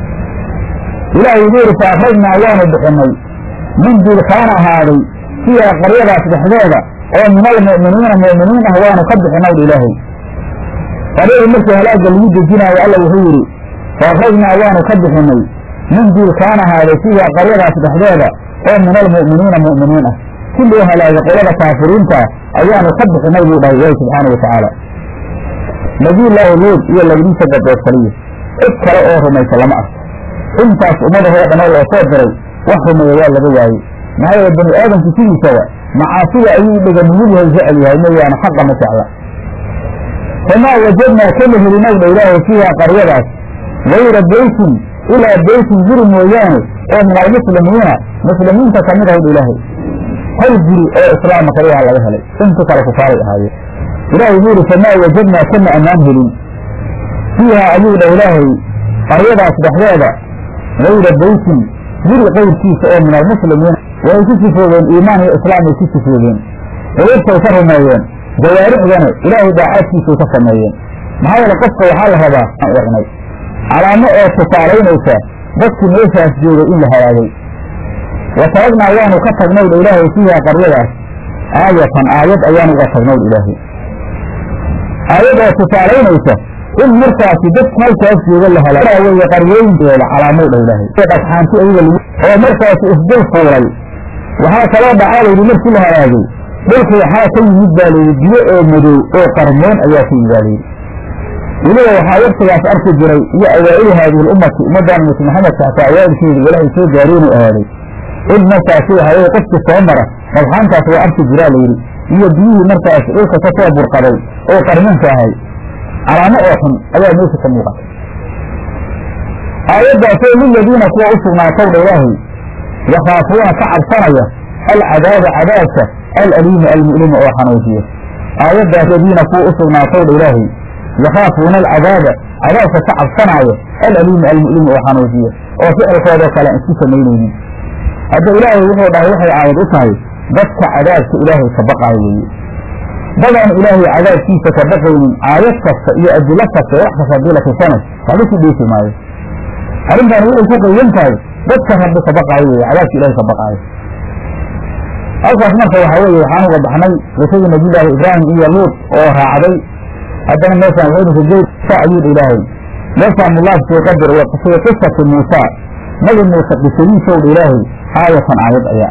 ilaahay wuxuu yidhi fa akhrajnaa waanu bixinay min dilkaan ahaaday fiiha qaryadaas dhexdeeda oo min almu'miniina mu'miniin ah waanu ka bixinay ilaahay qaryadii markii halaagga lagu dejinaayo alla wuxuu yidhi fa akhrajnaa waanu ka bixinay min dilkaan ahaaday fiiha qaryadaas dhexdeeda oo min almu'miniina mu'miniin ah si loo halaagay qolada kaafiriinta ayaanu ka bixinay buu dhahay ilaahi subxaana wa tacaala nabiyullaahi luud iyo labadiisa gadood kaliya cid kale oo rumaysa lama arko intaas ummadahoo dhan oo loo soo diray wax rumeeya waa laga waayey maxaa yeele bani aadamku sidiisaba macaasida ayuu dheganiyadu hay jecel yahay mooyaane xaqa ma jecla famaa wajadnaa kama helinow dha ilaahay fiiha qaryadaas gayra beytin ilaa beytin guri mooyaane oo min almuslimiina muslimiinta ka mid ahw dha ilaahay hal guri oo islaama kaliyaha laga helay intu kale kufaaray ahaayeen ilaahay wuxuu yidhi famaa wajadnaa kama ammaan helin fiiha ayuu dha ilaahay qaryadaas dhexdeeda gayra beytin guri qayrkiisa oo min almuslimiina way ku sifoogeen iimaan iyo islaam ay ku sifoogeen quluubtay ka rumeeyeen jawaarixdana ilaahay daacaadkiisay ka sameeyeen maxaa yeele qofka waxaa la rabaa inay calaamo oo tusaalaynaysa dadkii meeshaas joogay in la halaagay wa taragnaa waanu ka tagnowdha ilaahay fiiha qaryadaas aayatan aayad ayaanu uga tagnowdha ilaahay aayad oo tusaalaynaysa in markaasi dad halkaas jooga la hela weye qaryooyinkeeda calaamow dha ilaahay dhagxaanti ayaga lagu oo markaasi isdul fuulay waxaa kaloo dhacaa layidhi markii la halaagay dhulka waxaa ka yimid baa layidhi biyo oo madow oo qarmoon ayaa ka yimid baa layidhi weliba waxaa waktigaas arki jiray iyo awaa'ili haadihi lummati ummaddan mus maxamedka hataa awaa'ilkeeda walaahay soo gaareenuu ahaaday in markaasi waxaa weye qofki soo mara dhagxaantaas waa arki jiraa layidhi iyo biyihii markaas dhulka ka soo burqaday oo qarmoonka ahay calaamo oo xun ayaa meesha ka muuqata aayaddaasoo liladiina kuwa u sugnaatowdha ilaahay yakhaafuuna ka cabsanaya alcadaaba cadaabka alaliima almu'lima oo xanuujiya aayaddaas ladiina kuwa u sugnaatowdha ilaahay yakhaafuuna alcadaaba cadaabka ka cabsanaayo alaliima almu'lima oo xanuujiya oo ficilkoodoo kale aan isku samaynaynin hadda ilaahay wuxuu dhahay waxay aayad u tahay dadka cadaabka ilaahay ka baqaayo weeye dadaan ilaahay cadaabkiisa ka baqaynin aayad kasta iyo adilo kasta wax kasta haddii la tusana waxba ku dheefi maayo arrintan waxay ku qaydan tahay dadka rabbi ka baqaayo weye cadaabka ilahay ka baqaayo halkaas marka waxaa weeye waxaan uga baxnay qisadii nabiyullaahi ibraahim iyo luud oo raacday haddana meeshaan waxaynu ku gey sa ayuudha ilaahay meeshaan mulaaf soo qadir wa fii qisati muusa nabi muuse qisadiisowdha ilaahay aayatan aayad ayaa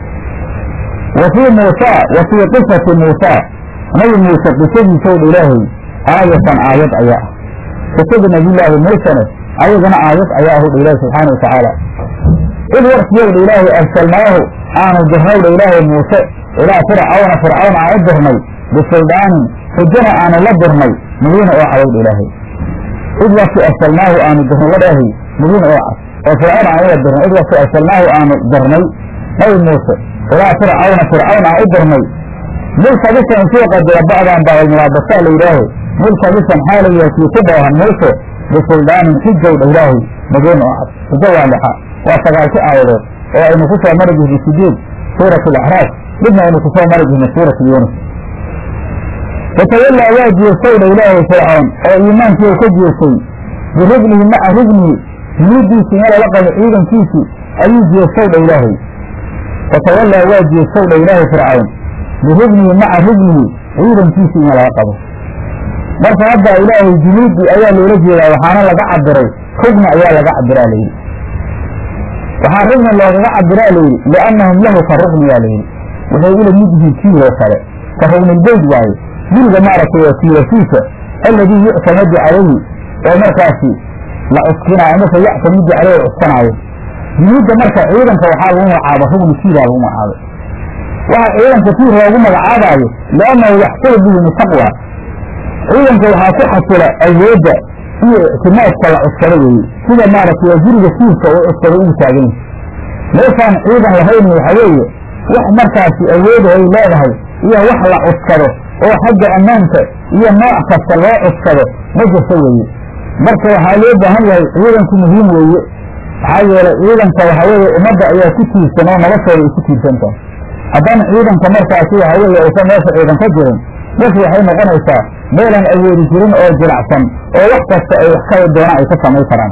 ah wa fii muusa wa fii qisati muusa nabi muuse qisadiisowdha ilaahay aayatan aayad ayaa ah qisada nabiyullaahi muusene ayadana aayad ayaa ahudha ilaahi subxaana wa tacaala id waktigowdha ilaahay arsalnaahu aanu dirnowdha ilaahay muuse ilaa fircawna fircawn aan u dirnay bisuldaanin xujana aanu la dirnay mubiina oo cadowdha ilaahay id wakti arsalnaahu aanu dirnay ladhaahay mubiina oo cad oo fircawn aan ula dirnay id wakti arsalnaahu aanu dirnay nabi muuse ilaa fircawna fircawn aan u dirnay multabisan suu qadira bacdan baa mulaabasa la yidhaaho multabisan xaalayaa kii ku dheehan muuse bisuldaanin xujowdha ilaahay madoon oo cad xujo waa lixa waa sagaalki aayadood oo aynu ku soo mari jirnay sideed suurat alacraaf midna aynu ku soo mari jirnay suurat yuunus fatawallaa waa jeestowdha ilaahay fircoon oo iimaankii u ka jeestay birugnihi maca rugnihi junuudiisii in lala qabo ciidankiisii ayuu jeestowdha ilaahay fatawallaa waa jeestowdha ilaahay fircawn birugnihi maca rugnihi ciidankiisii in laga qabo marka hadda ilaahay junuudii ayaa loola jeedaa waxaana laga cabiray rugni ayaa laga cabiraa layidhi waxaa rugni loogaga cabiraa layidhi liannahum lahu ka rugniyaa layidhi waxay ula mid yihiin tiiloo kale ka rugnilbeyd waaye guriga maaragtay waa tiilasiisa alladii yuctamadu calayhi oo markaasi la cuskinaayo amase yactamidu caleyhi cuskanaayo junuudda marka ciidanka waxaa lagu magacaaba rugni tiilaa lagu magacaabay waxa ciidanka tiir loogu magacaabaayo liannahu yaxsulu bihim taqwa ciidanka waxaa ku xasila awoodda iyo ictimaadka la cuskado weeye sida maaragtay waa guriga tiirka oo cuskado ugu taagan yahay meeshaan ciidan lahayni waxa weeye wax markaasi awooda ay leedahay iyo wax la cuskado oo xagga ammaanka iyo nooc kasta loo cuskado ma jirto weeye marka waxaa loo baahan yahay ciidanku muhiim weeye maxaa yeelay ciidanka waxa weeye ummadda ayaa ku tiirsan oo noloshooda ay ku tiirsan tahay haddana ciidanka markaasi waxa weeye aysan meesha ciidan ka jirin meesha waxay noqonaysaa meelaan awoodi jirin oo jilacsan oo wax kasta ay wax ka doonaan ay ka samay karaan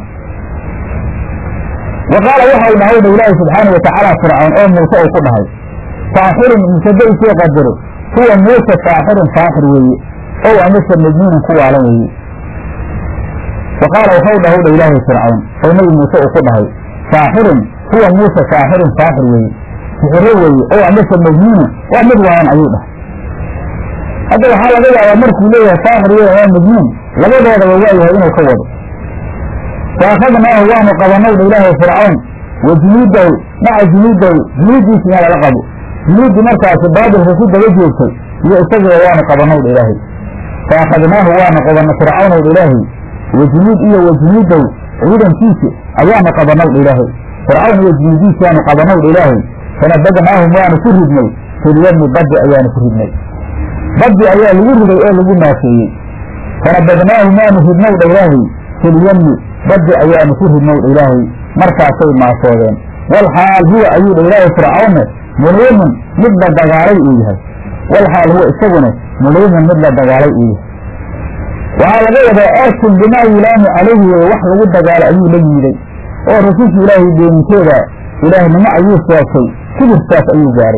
wa qaala waxau dhahay dha ilaahi subxaana watacaala fircawn oo muuse uu ku dhahay saaxirun musada isoo qadaro kuwa muuse saaxirun saaxir weeye ow amase majnuunun ku waalan weeye wa qaala waxau dhahay dha ilaahi fircawn oo nebi muuse uu ku dhahay saaxirun kuwa muuse saaxirun saaxir weeye sixiro weeye ow amase majnuunun waa mid waalan ayuu dhahay hadda waxaa laga yaabaa markuu leeyahay saaxir wey waa majnuun labadoodaba waa yahay inuu ka wado faakhadnaahu waanu qabanowdha ilaahay fircawn wa junuudahu maca junuudahu junuudiisi in lala qabo junuuddii markaasi baabilka ku daba joogtay iyo isagiba waanu qabanowdha ilaahay faakhadnaahu waanu qabanna fircawnowdha ilaahay wa junuud iyo wa junuudahu ciidankiisi ayaanu qabanowdha ilaahay fircawn iyo junuudiisi waanu qabanowdha ilaahay fanabadnaahum waanu ku ridnay filyami baddi ayaanu ku ridnay baddi ayaa lagu riday oo lagu naafeeyey fanabadnaahu maanu ridnowdha ilaahay filyami baddi ayaanu ku ridnowdha ilaahay markaasay maasoodeen walxaal huwa ayuu dha ilaahay fircawnne muliimun mid la dagaalay uu yahay walxaal huwa isaguna muliimun mid la dagaalay uu yahay waxaa laga wadaa aarkin bimaa yulaamu calayhi weye wax lagu dagaalo ayuu la yiiday oo rasuulka ilaahay beenintooda ilaahnimo ayuu sheegtay kibirkaas ayuu gaaray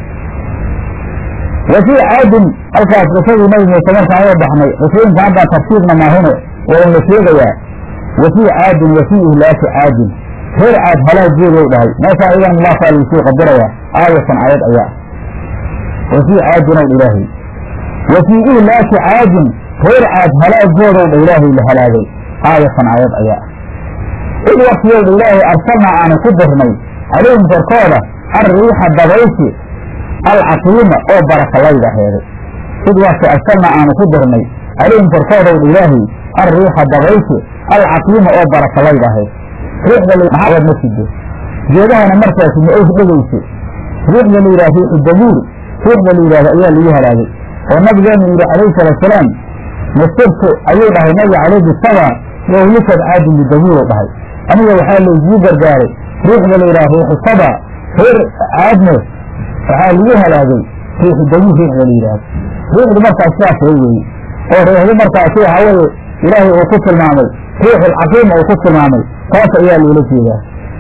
wa fii caadin halkaas qisadii nabi muuse markaan uga baxnay qisooyinka haddaan tartiibna maahine waa un la sheegayaa wa fii caadin wa fii ihlaaki caadin reer caad halaageedow dhahay meeshaa idan mulaasaa lagsii qadiraya aayatan aayad ayaa wa fii caadin ow dha ilaahay wa fii ihlaaki caadin reer caad halaagoodow dha ilaahay la halaagay aayatan aayad ayaa id waktiyow dha ilaahay arsalnaa aanu ku dirnay calayhim korkooda alriixa dabaysi alcaqiima oo barakalayda heeday id wakti arsalnaa aanu ku dirnay calayhim korkoodow dha ilaahay alriixa dabaysi alcaqiima oo barakalayda ahayd riixda maxaabad ma sido geedahana markaasi ma oys dhegayso riixda la yidhaha riixu dabuur riixda la yidhahdo ayaa lagu halaagay oo nabigeenu yidhi calayhi salaatusalaam masirtu ayuu dhahay nabiga calayhi saba wahlikad caadin bidabuur u dhahay aniga waxaa laysuu gargaaray riixda la yidhaha riixu saba reer caadne waxaa lagu halaagay riixu dabuur riixda la yidhaahdo riixdu markaas sidaas way weeye oo riixdu markaasi waxaa weeye ilaahay uu ku tilmaamay riixulcaqiima uu ku tilmaamay taas ayaa loola jeedaa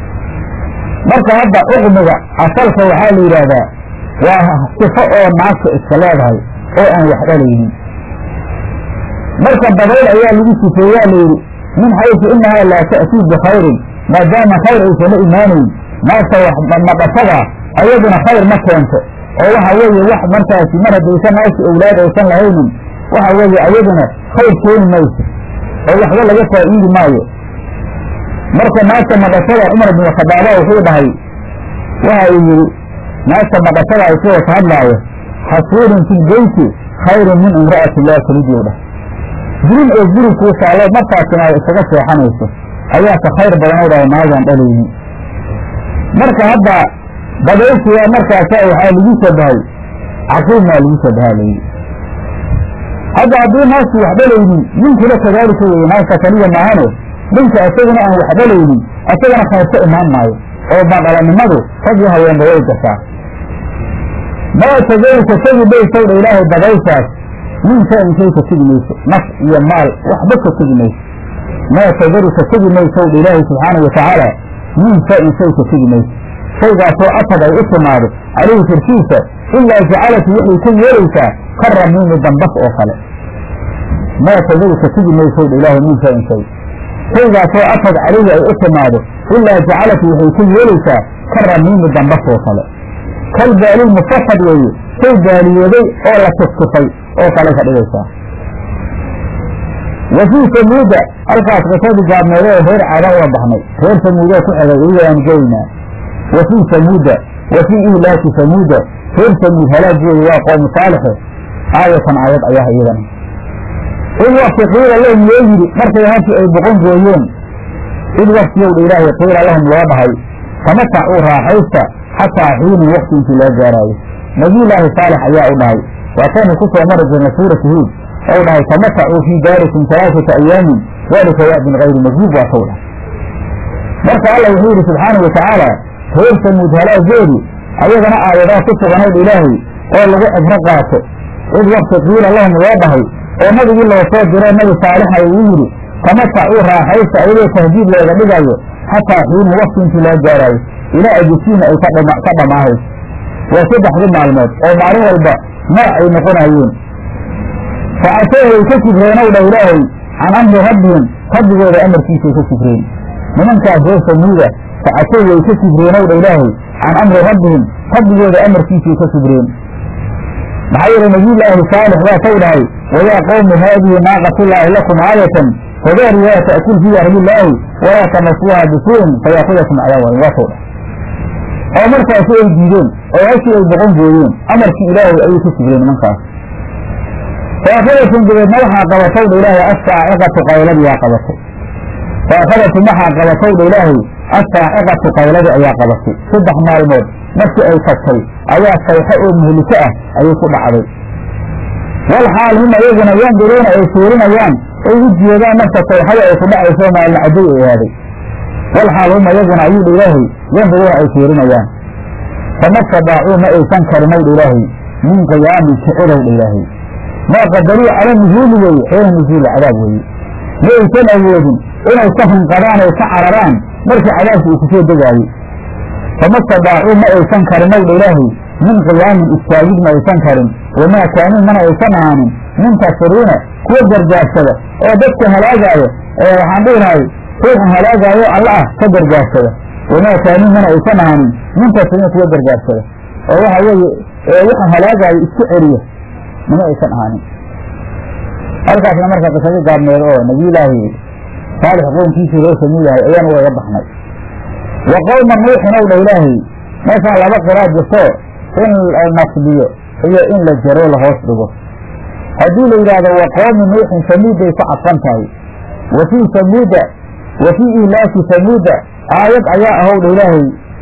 marka hadda uqmiga asalka waxaa la yidhaahdaa waa sifo oo naagta iska leedahay oo aan wax dhalaynin marka dabayl ayaa lagu sifeeyaa layidhi min xaysu inahaa laa ta'tii bikhayrin maadaama khayr aysan la imaanayn naagta madhasadaa ayaduna khayr ma keento oo waxa weeye wax markaasi mar haddaysan naagta owlaad aysan lahaynin waxa weeye ayaduna khayr keeni mayso oo waxba laga faa'iidi maayo marka naagta madhashada cumar bin khadaaba wuxuu dhahay waxa uu yidhi naagta madhashada isagoo ka hadlaayo xasuurin fi lbeyti khayrun min imra'ati laa talidii dhah jirin oo guri kuu saalo markaasina ay isaga seexanayso ayaa ka khayr badan u dhahay naagaan dhalaynin marka hadda dabaysiga markaasa waxaa lagu shabahay caqiimaa lagu shabahaa layidhi hadda haddii naasku wax dhalaynin ninkuna kadaalika weye naasta kaliya maahane ninka isaguna aan wax dhalaynin isagana khayrka imaan maayo oo badhalanimadu rag iyo haweenba way gashaa maa tagay ka tegi maysow dha ilaahay dabaysaas min shay-in shay ka tegi mayso naf iyo maal waxba ka tegi mayso maa tagaru ka tegi maysow dha ilaahay subxaana wa tacaala min shay-in shay ka tegi mayso shaygaasoo atad ay u timaado calayhi korkiisa ilaa jacalatu waxay ka yeelaysaa ka ramiimi dambas oo kale maa tagaru ka tegi maysow dha ilaahay min shay-in shay shaygaasoo atad calayhi ay u timaado ilaa jacalatu waxay ka yeelaysaa ka ramiimi dambas oo kale kal baalil mufasad weeye shay baaliyooday oo la tuftufay oo kale ka dhigaysaa wa fii samuuda halkaas qisadii gaabneede ee reer caada uga baxnay reer samuudee ku xigay iyaan geynaa wa fii samuuda wa fii ihlaaki samuuda reer samuud halaageedu waa qowmu saalixe aayatan aayad ayaa iyadana id wakti qiila lahum loo yidhi markay halkii ay boqon gooyeen id waktiyowdha ilaahay qiila lahum loo dhahay tamatacuu raaxaysta xataa xiinin wakti intii loo gaaraayo nabiyulaahi saalex ayaa u dhahay waataynu ku soo mari jirnay suuratu huud ou dhahay tamatacuu fii daarikum alaaata ayaamin dalika wa'din gayri majduub waa tow dhahay marka alla wuxuu yidhi subxaana wa tacaala reer samuud halaageedu ayagana aayadaa ku suganayd ilaahay oo lagu cibro qaato id wakti qiila lahum loo dhahay oo nabigii loo soo diroo nabi saalixna uu yidhi tamatacuu raaxaysta ayadoo tahdiid looga dhigayo xataa xiinin wakti intii loo gaaraayo ilaa ajasiina ay ka dhammaahayso waa saddexdii maalmood oo maalin walba nooc ay noqonayeen facasoo way ka kibreenow dha ilaahay can amri rabbihim rabbigooda amarkiisay ka kibreen nimankaas reer samuuda facasoo way ka kibreenow dha ilaahay can amri rabbihim rabbigooda amarkiisay ka kibreen maxaa yeele nabiyulaahi saalix waa taw dhahay wayaa qowmi haadihi naaqatullaahi lakum aayatan fadaariyaa ta'kul fii ardillaahi walaa tamasuuha bisuu'in fayaakudakum cadaaban waa taw dhahay oo markaasi ay diideen oo hashii ay boqon gooyeen amarkii ilaahay ayay ka kibreen nimankaas faakadatum dabeedna waxaa qabatay dha ilaahay assaaciqatu qayladiyaa qabatay faakadatum waxaa qabatay dha ilaahay assaaciqatu qayladii ayaa qabatay saddex maalmood markii ay tagtay ayaa sayxo oo muhliko ah ayay ku dhacday wal xaal hum ayaguna yanduruuna ay fiirinayaan ay u jeedaan marka sayxada ay ku dhacayso maalin caday ay aaday wal xaal hum ayaguna ayuu dha ilaahay yanduruuna ay fiirinayaan fama stadaacuu ma aysan karinow dha ilaahay min qiyaamin kicidow dha ilaahay maa qadaruu cala nuzuuli weeye xeena nuzuuli cadaab weeye ma aysan awoodin inay ka hunqadaan ay ka cararaan markii cadaabka uu kusoo degaayey fama stadaacuu ma aysan karinow dha ilaahay min qiyaamin istaagid ma aysan karin wamaa kaanuu mana aysan ahaanin muntasiruuna kuwa gargaarsada oo dadka halaagaayo ee waxaan dhihi lahay ruuxu halaagaayo alla ah ka gargaarsada wamaa kaanuu mana aysan ahaanin muntasiruuna kuwa gargaarsada oo waxa weeye waxa halaagaayo isku celiya mana aysan ahaanin halkaasna marka qisado gaabneed oo nabiyulaahi saalix qownkiisii loo samuuyahay ayaan ugaga baxnay wa qowma nuuxin ow dha ilaahay meeshaan laba qiraa jirto in la nasbiyo iyo in la jaro la hoos dhigo haddii la yidhaahdo wa qowmi nuuxin samuuday ku cadfan tahay wa fii samuuda wa fii ihlaaki samuuda aayad ayaa ahow dha ilaahay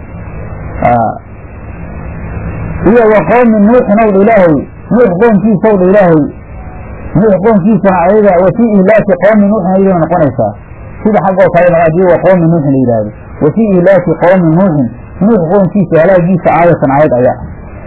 iyo wa qowmi nuuxin ow dha ilaahay nuux qoonkiisa ow dha ilaahay nuux qoonkiisana ayaga wa fii ihlaaki qowmi nuuxin ayadana noqonaysaa sida xaggoo kalena haddii wa qowmi nuuxin la yidhaahdo wa fii ihlaaki qowmi nuuxin nuux qoonkiisa halaagiisa aayatan aayad ayaa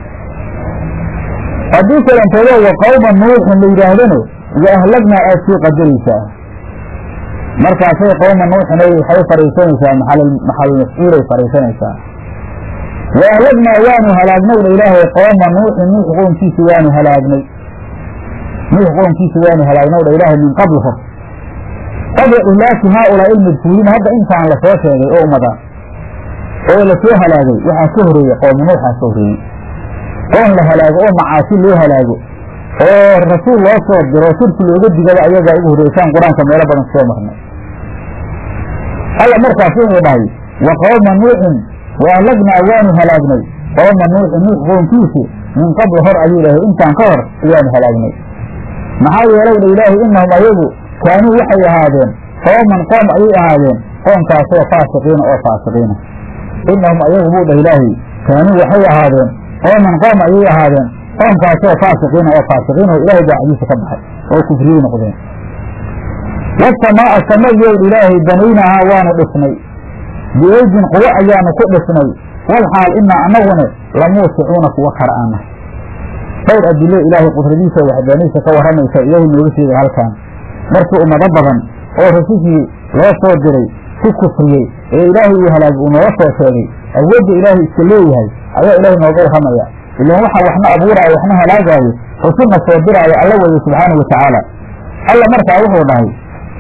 haddii kalantoodo wa qowma nuuxin la yidhaahdano wa ahlagnaa aad sii qadaraysaa markaasay qowma nuuxin waxay fariisanaysaa maxal mafcuulay fariisanaysaa wa ahlagnaa waanu halaagnay dha ilaahay qowma nuuxin nuux qoonkiisa waanu halaagnay nuux qoonkiisa waanu halaagnay dha ilaahay min qabl hor qabla ihlaaki haaulaa ilmadkuuliin hadda intaan lasoo sheegay oo umada oo lasoo halaagay waxaa ka horeeyey qowma nuuxaa ka horeeyey qoon la halaago oo macaasi loo halaago oo rasuul loo soo diro shirki looga digaba ayagaa ugu horreysaan qur-aanka meelo badan soo marnay alla markaas wuxuu dhahay wa qowma nuuxin wa ahlagnaa waanu halaagnay qowma nuuxin nuux qoonkiisi min qabl hor ayuu dhahay intaan ka hor ayaanu halaagnay maxaa yeelay dha ilaahay innahum ayagu kaanuu waxay ahaadeen qooman qoom ayay ahaadeen qoomkaasoo faasiqiina oo faasiqiina innahum ayagu buu dhah ilaahay kaanuu waxay ahaadeen qooman qoom ayay ahaadeen qoomkaasoo faasiqiina oo faasiqiin oo ilaahay daacadiisa ka baxay oo kufriyey noqdeen wasamaa'a samayowd ilaahay banaynahaa waanu dhisnay biaydin quwo ayaanu ku dhisnay walxaal inaa annagune lamuusicuuna kuwa kara aanah dhowr adilo ilaahay qudradiisa waxdaaniisa ka warramaysa ilaahay nooga sheegay halkan markii ummado badan oo rasushii loo soo diray ku kufriyey ee ilaahay uu halaagay uu nooga soo sheegay awoodda ilaahay iska leeyahay ayaa ilaahay nooga warramaya ilaan waxaa waxna abuuraayo waxna halaagaayo rusulna soo diraayo alla weeye subxaanau watacaala alla markaa wuxuu dhahay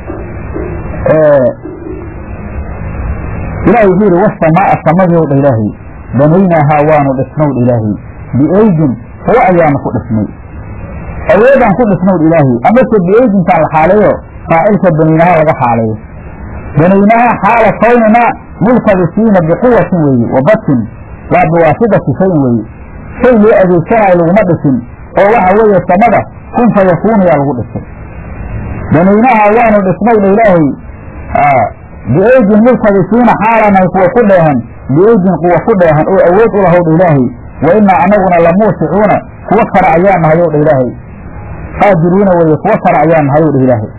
ilaahay wuxuu yidhi wasamaa'a samadii dha ilaahay banaynaahaa waanu dhisnowdh ilaahay biaydin kuwo ayaanu ku dhisnay awoodaan ku dhisnowdh ilaahay amase biaydintaan la xaaleeyo faacilka banaynahaa laga xaaleeyo banaynahaa xaala kawnina multabisiina biquwatin weeye wa batin waa biwaasidati shayin weeye shay loo adeegsanaayo laguma dhisin oo waxa weeye samada kun fa yakuunayaa lagu dhisay banaynahaa waanu dhisnowdha ilaahay biaydin multabisiina xaalanay kuwa ku dheehan biaydin kuwa ku dheehan oo awood u lahowdha ilaahay wa inaa anaguna lamuusicuuna kuwa kara ayaa nahay owdha ilaahay qaadiruuna weeye kuwa kara ayaa nahay owdha ilaahay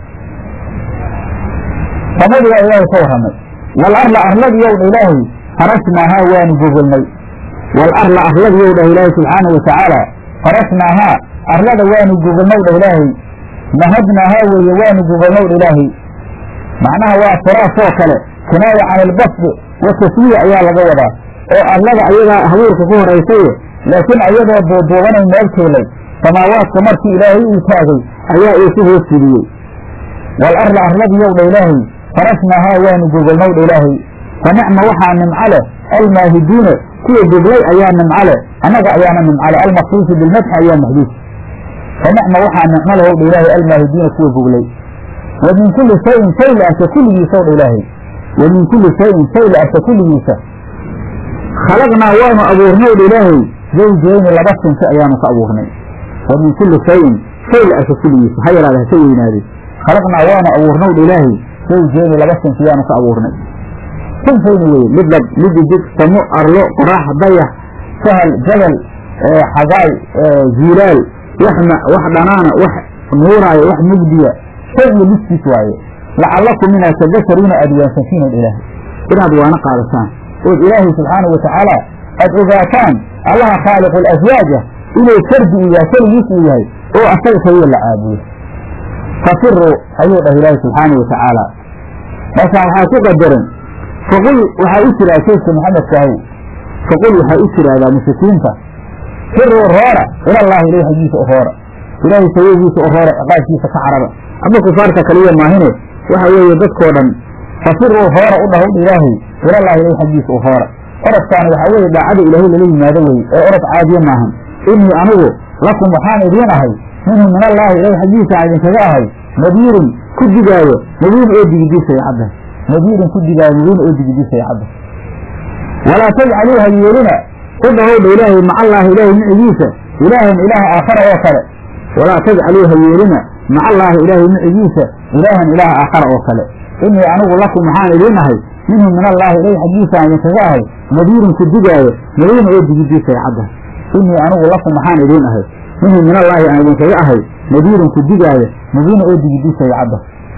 samadii waa ilaahay ka warramay wal arla arladiyowdha ilaahay farasnaahaa waanu gogolnay wal arla arladiyou dhah ilaahay subxaanau watacaala farasnaahaa arlada waanu gogolnowdha ilaahay nahadnaahaa weeye waanu gogolnowdha ilaahay macnaha waa firaasoo kale kinaaya can ilbasdi wa taswiya ayaa laga wadaa oo arlada ayagaa habuurka ku horaysaye laakiin ayadoo duuduubanay meel tuulay samaawaadka markii ilaahay uu taagay ayaa uu ku hoos fidiyey wal arla arladiyowdha ilaahay farasnaahaa waanu gogolnowdha ilaahay fa nicma waxaa nimco leh almaahiduuna kuwa goglay ayaa nimco leh annaga ayaana nimco leh almaqsuusu bilmadxi ayaa maxduuf fa nicma waxaa nicmo leh owdha ilaahay almaahiduuna kuwa goglay wa min kulli shayin shay la arka kulligiisa owdha ilaahay wa min kulli shayin shay la arka kulligiisa khalaqnaa waanu abuurnowdha ilaahay zawjeyni laba sinsi ayaanu ka abuurnay wa min kulli shayin shay la arka kulligiisa ha yaraada haka weynaade khalaqnaa waanu abuurnowdha ilaahay zawjeyni laba sinsi ayaanu ka abuurnay sinfayni weye mid lab mid idig samo arlo qorax dayax sahal jabal xagaay ziilaal wax wax dhanaana wax nuuraayo wax mugdiya shay iyo midkiis waaye lacallakum inaad tadakaruuna aada waansantiinood ilaahay inaad waana qaadataan ood ilaahay subxaanau watacaala aad ogaataan allaha khaaliqu alaswaaja inuu fardi uu yahay keligiis uu yahay oo asaga kaliya la caabudo fafiruu ayuu dhah ilaahay subxaanau watacaala markaan waxaa ku qadaran faqul waxaa u jiraa sheydka maxamedkaahu faqul waxaa u jiraahdaa mushrikiinta firuu roora ilallahi ilahi xaggiisa u roora ilaahay sababiisa u roora ciqaabkiisa ka carara ama kufaarta kaliya maahine waxa weeye dadkoo dhan fafiruu hoora u dhahowdha ilaahay ilallahi ilahi xaggiisa u hoora orodkaani waxaa weeye daacada ilaahay lala yimaado weye ee orod caadiye maahan innii anigu lakum waxaan idiin ahay minhu min allaahi ilahi xaggiisaan idinkaga ahay nadiirun ku digaayo nadiirun oo digidiisaya cadda nadiirun ku digaayo nadiirun oo digidiisaya cadda walaa tajcaluu ha yeelina u dhahowdha ilaahay maca allaahi ilaahay micigiisa ilaahan ilaaha aakhara oo kale walaa tajcaluu ha yeelina maca allaahi ilaahay micigiisa ilaahan ilaaha aakhara oo kale innii anigu lakum waxaan idiin ahay minhu min allaahi ilahi xaggiisaan idinkaga ahay nadiirun ku digaayo nadiirun oo digidiisaya cadda innii anigu lakum waxaan idiin ahay minhu min allaahi aan idinkaga ahay nadiirun ku digaayo nadiirun oo digidiisaya cadda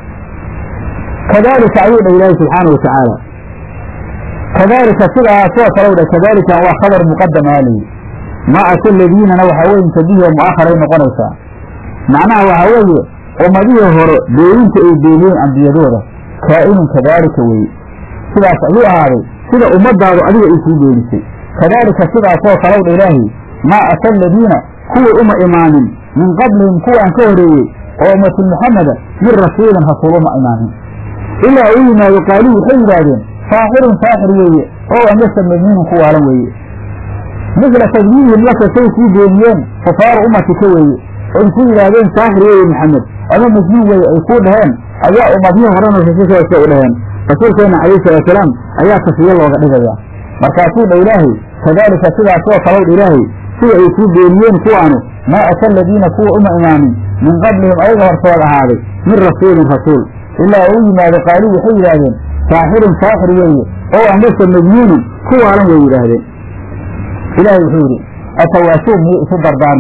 kadaalika ayuu dhah ilaahi subxaanau watacaala kadaalika sidaasoo kalow dha kadaalika waa khabar muqadam aaliyi maa ata ladiinana waxaa weye intabihi oo mu'akharay noqonaysaa macnaha waxaa weeye ummadihii hore beeninta ay beeniyeen ambiyadooda kaa'inun kadaalika weye sidaas ayuu ahaaday sida ummadaadu adiga ay kuu beenisay kadaalika sidaasoo kalow dha ilaahi maa ata aladiina kuwii uma imaanin min qablihim kuwaan ka horeeyey oo ummatu muxameda min rasuulin rasuul uma imaanin ilaa uu yimaado qaaluu waxay yidhaahdeen saaxirun saaxir weeye oo amase majnuunun ku waalan weeye misla tadyiihim laka say kuu beeniyeen kufaaru ummatika weeye oy ku yidhaahdeen saaxir weeye maxamed ama majnuun weeye ay kuu dhaheen ayaa ummadihii horena rasuulkaasa u dhaheen rasuulkeenna calayhi salaatusalaam ayaa taswiye looga dhigayaa markaasuu dha ilaahay kadaalika sidaasoo kalow dha ilaahay sida ay kuu beeniyeen kuwaanu maa ata aladiina kuwa uma imaanin min qablihim ayaga hortood ahaaday min rasuulin rasuul ilaa uu yimaado qaaluu waxay yidhaahdeen saaxirun saaxir weeye oo amase majnuunun ku waalan way yidhaahdeen ilaahay wuxuu yidhi atawaasuun miyay isu dardaarmeen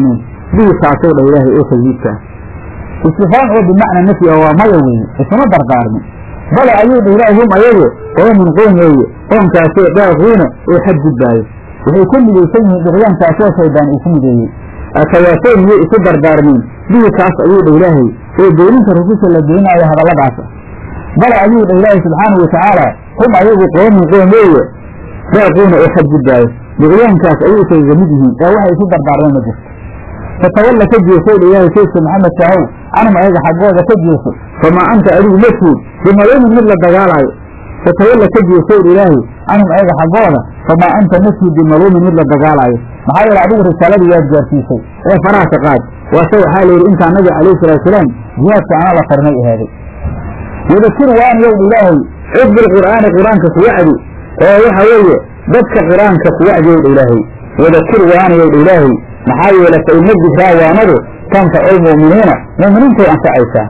bihi kaasow dha ilaahay oo tagyiidkaa istifaan oo bimacna nafyi oo waa maya weeye isuma dardaarmin bale ayuu dha ilaahay hum ayagu qoomun qoom weeye qoomkaasoo daaquuna oo xadgudbaayo waxay ku midaysan yihiin duqyaankaasoo shaydaan uu ku mideeyey atawaasow miyay isu dardaarmeen bihi kaas ayuu dha ilaahay oo beeninta rususha la beenaayo hadalladaasa bale ayuu dha ilaahay subxaanahu watacaala hum ayagu qoomun qoom weeye daaquuna oo xadgudbaayo duqyaankaas ayay isaga mid yihiin ee waxay isu dardaarmeen ma jirto fatawalla ka jeesow dha ilaahay saydka maxamed sahow canhum ayaga xaggooda ka jeeso famaa anta adigu ma tiid bimaluumin mid la dagaalaayo fatawalla ka jeesow dha ilaahay canhum ayaga xaggooda famaa anta ma tiid bimaluumin mid la dagaalaayo maxaa yeele adigu risaaladii waad gaarsiisay ee faraha ka qaad waase waxaa la yidhi intaa nabiga calayhi salaatusalaam jihaadka ana la farinay ahaaday wadakir waaniyow dha ilaahay cid bilqur'aani qur-aanka kuwacdi oo waxa weeye dadka qur-aanka kuwacdiyow dha ilaahay wadakir waaniyow dha ilaahay maxaa yeele fa ina dikraa waanadu tanfacu lmu'miniina mu'miniintay anfacaysaa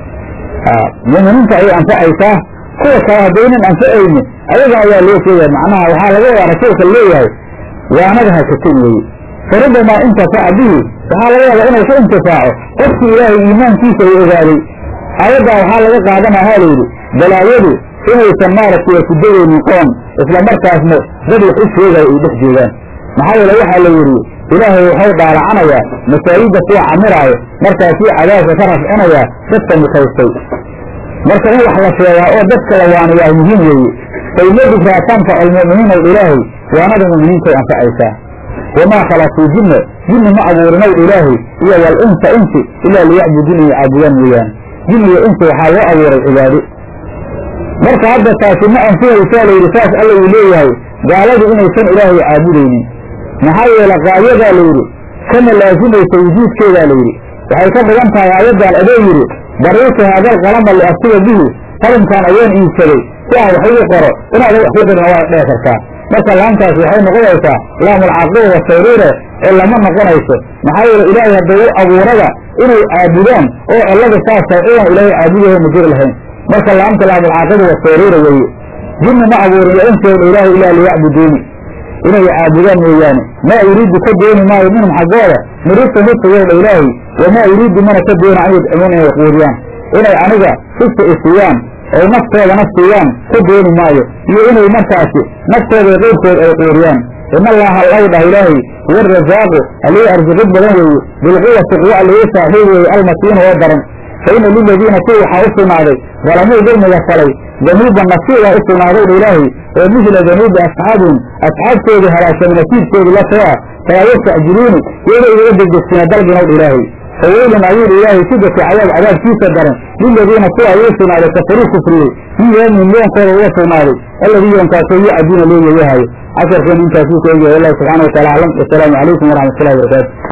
mu'miniinta ayay anfacaysaa kuwa kale haddaynan anfacayni ayaga ayaa loo sheegaya macnaha waxaa laga wadaa rasuulka leeyahay waanada hakatin weeye farubamaa intafaca bihi waxaa laga yaabaa inuu ku intifaaco qofkii ilaahay iimaankiisa uu ogaaday aayaddaa waxaa laga qaadanaa ha layidhi balaayadu inaysan maaragtay ku degaynin qoom isla markaasna dad wax u sheegaya ay dhex joogaan maxaa yeele waxaa la yidhi ilaahay waxau dhaalacanayaa masaajidda kuwa camiraayo markaasuu cadaabka ka rafcinayaa dadka mutaystay marka in wax la sheegaa oo dadka la waaniyaa muhiim weeye fayma dikraa tanfacu almu'miniina ilaahay waanada mu'miniintay anfacaysaa wamaa khalaqtuu jinna jinni ma abuurinow ilaahay iyo wal insa insi ilaa liyacbudun iyo caabudaan mooyaane jin iyo insi waxaa loo abuuray cibaado marka hadda taasi ma anfihaysaa layidhi saas alla uu leeyahay gaaladu inaysan ilaahay caabudaynin maxaa yeele qaayadaa layidhi kana laasimaysa wujuudkeedaa layidhi waxay ka dhigan tahay aayaddan adoo yidhi bariitu haadal qalama liaftiga bihi qalimkaan ayaan iibsaday si aan wax ugu qoro inaada wax ku qirin waa dhee kartaa marka laantaas waxay noqonaysaa laamulcaqiba wasayruure ee lama noqonayso maxaa yeele ilaahay hadday u abuurada inay caabudaan oo cillada saas tahay idan ilaahay caabudaho ma jiri lahayn marka laamta laamulcaqiba wasayruure weeye jinni ma abuurin yo intooda ilaahay ilaa liyacbuduuni inay caabudaan mooyaane maa yuriidu ka dooni maayo minhum xaggooda mirista ridqigooda ilaahay wamaa yuriidu mana ka doona an yudcimuuna inay quudiyaan inay aniga rista isiiyaan oy naftoodana siiyaan ka dooni maayo iyo inay markaasi naftooda iyo qeyrkood ay quudiyaan in allaha law dhah ilaahay huwa arasaaqu alii arsuqid badan weeye bilquwati quwa alii saaxiib weeye almasiina oo daran fa ina liladiina kuwa waxaa u sugnaaday dalamuu dulmiga falay danuuba nasiibaa u sugnaaday dha ilaahay oo mihla danuubi asxaabihim asxaabtoodii halaagsamay nasiibkoodii la too ah falaa yastacjiluuni iyada igaga degdegsiina dalbinow dha ilaahay faweylun ayuu dha ilaahay sidati cadaab cadaabkiisa daran liladiina kuwa ayuu sugnaaday kafaruu kufriyey min yoomihim yoonkooda uga sugnaaday alladii yoonkaasoo yucaduuna loo yeeyahayo casharkeenu intaasuu ku egyahay wallahu subxana wa taala aclam wasalaamu calaykum waraxmat ullahi barakaatu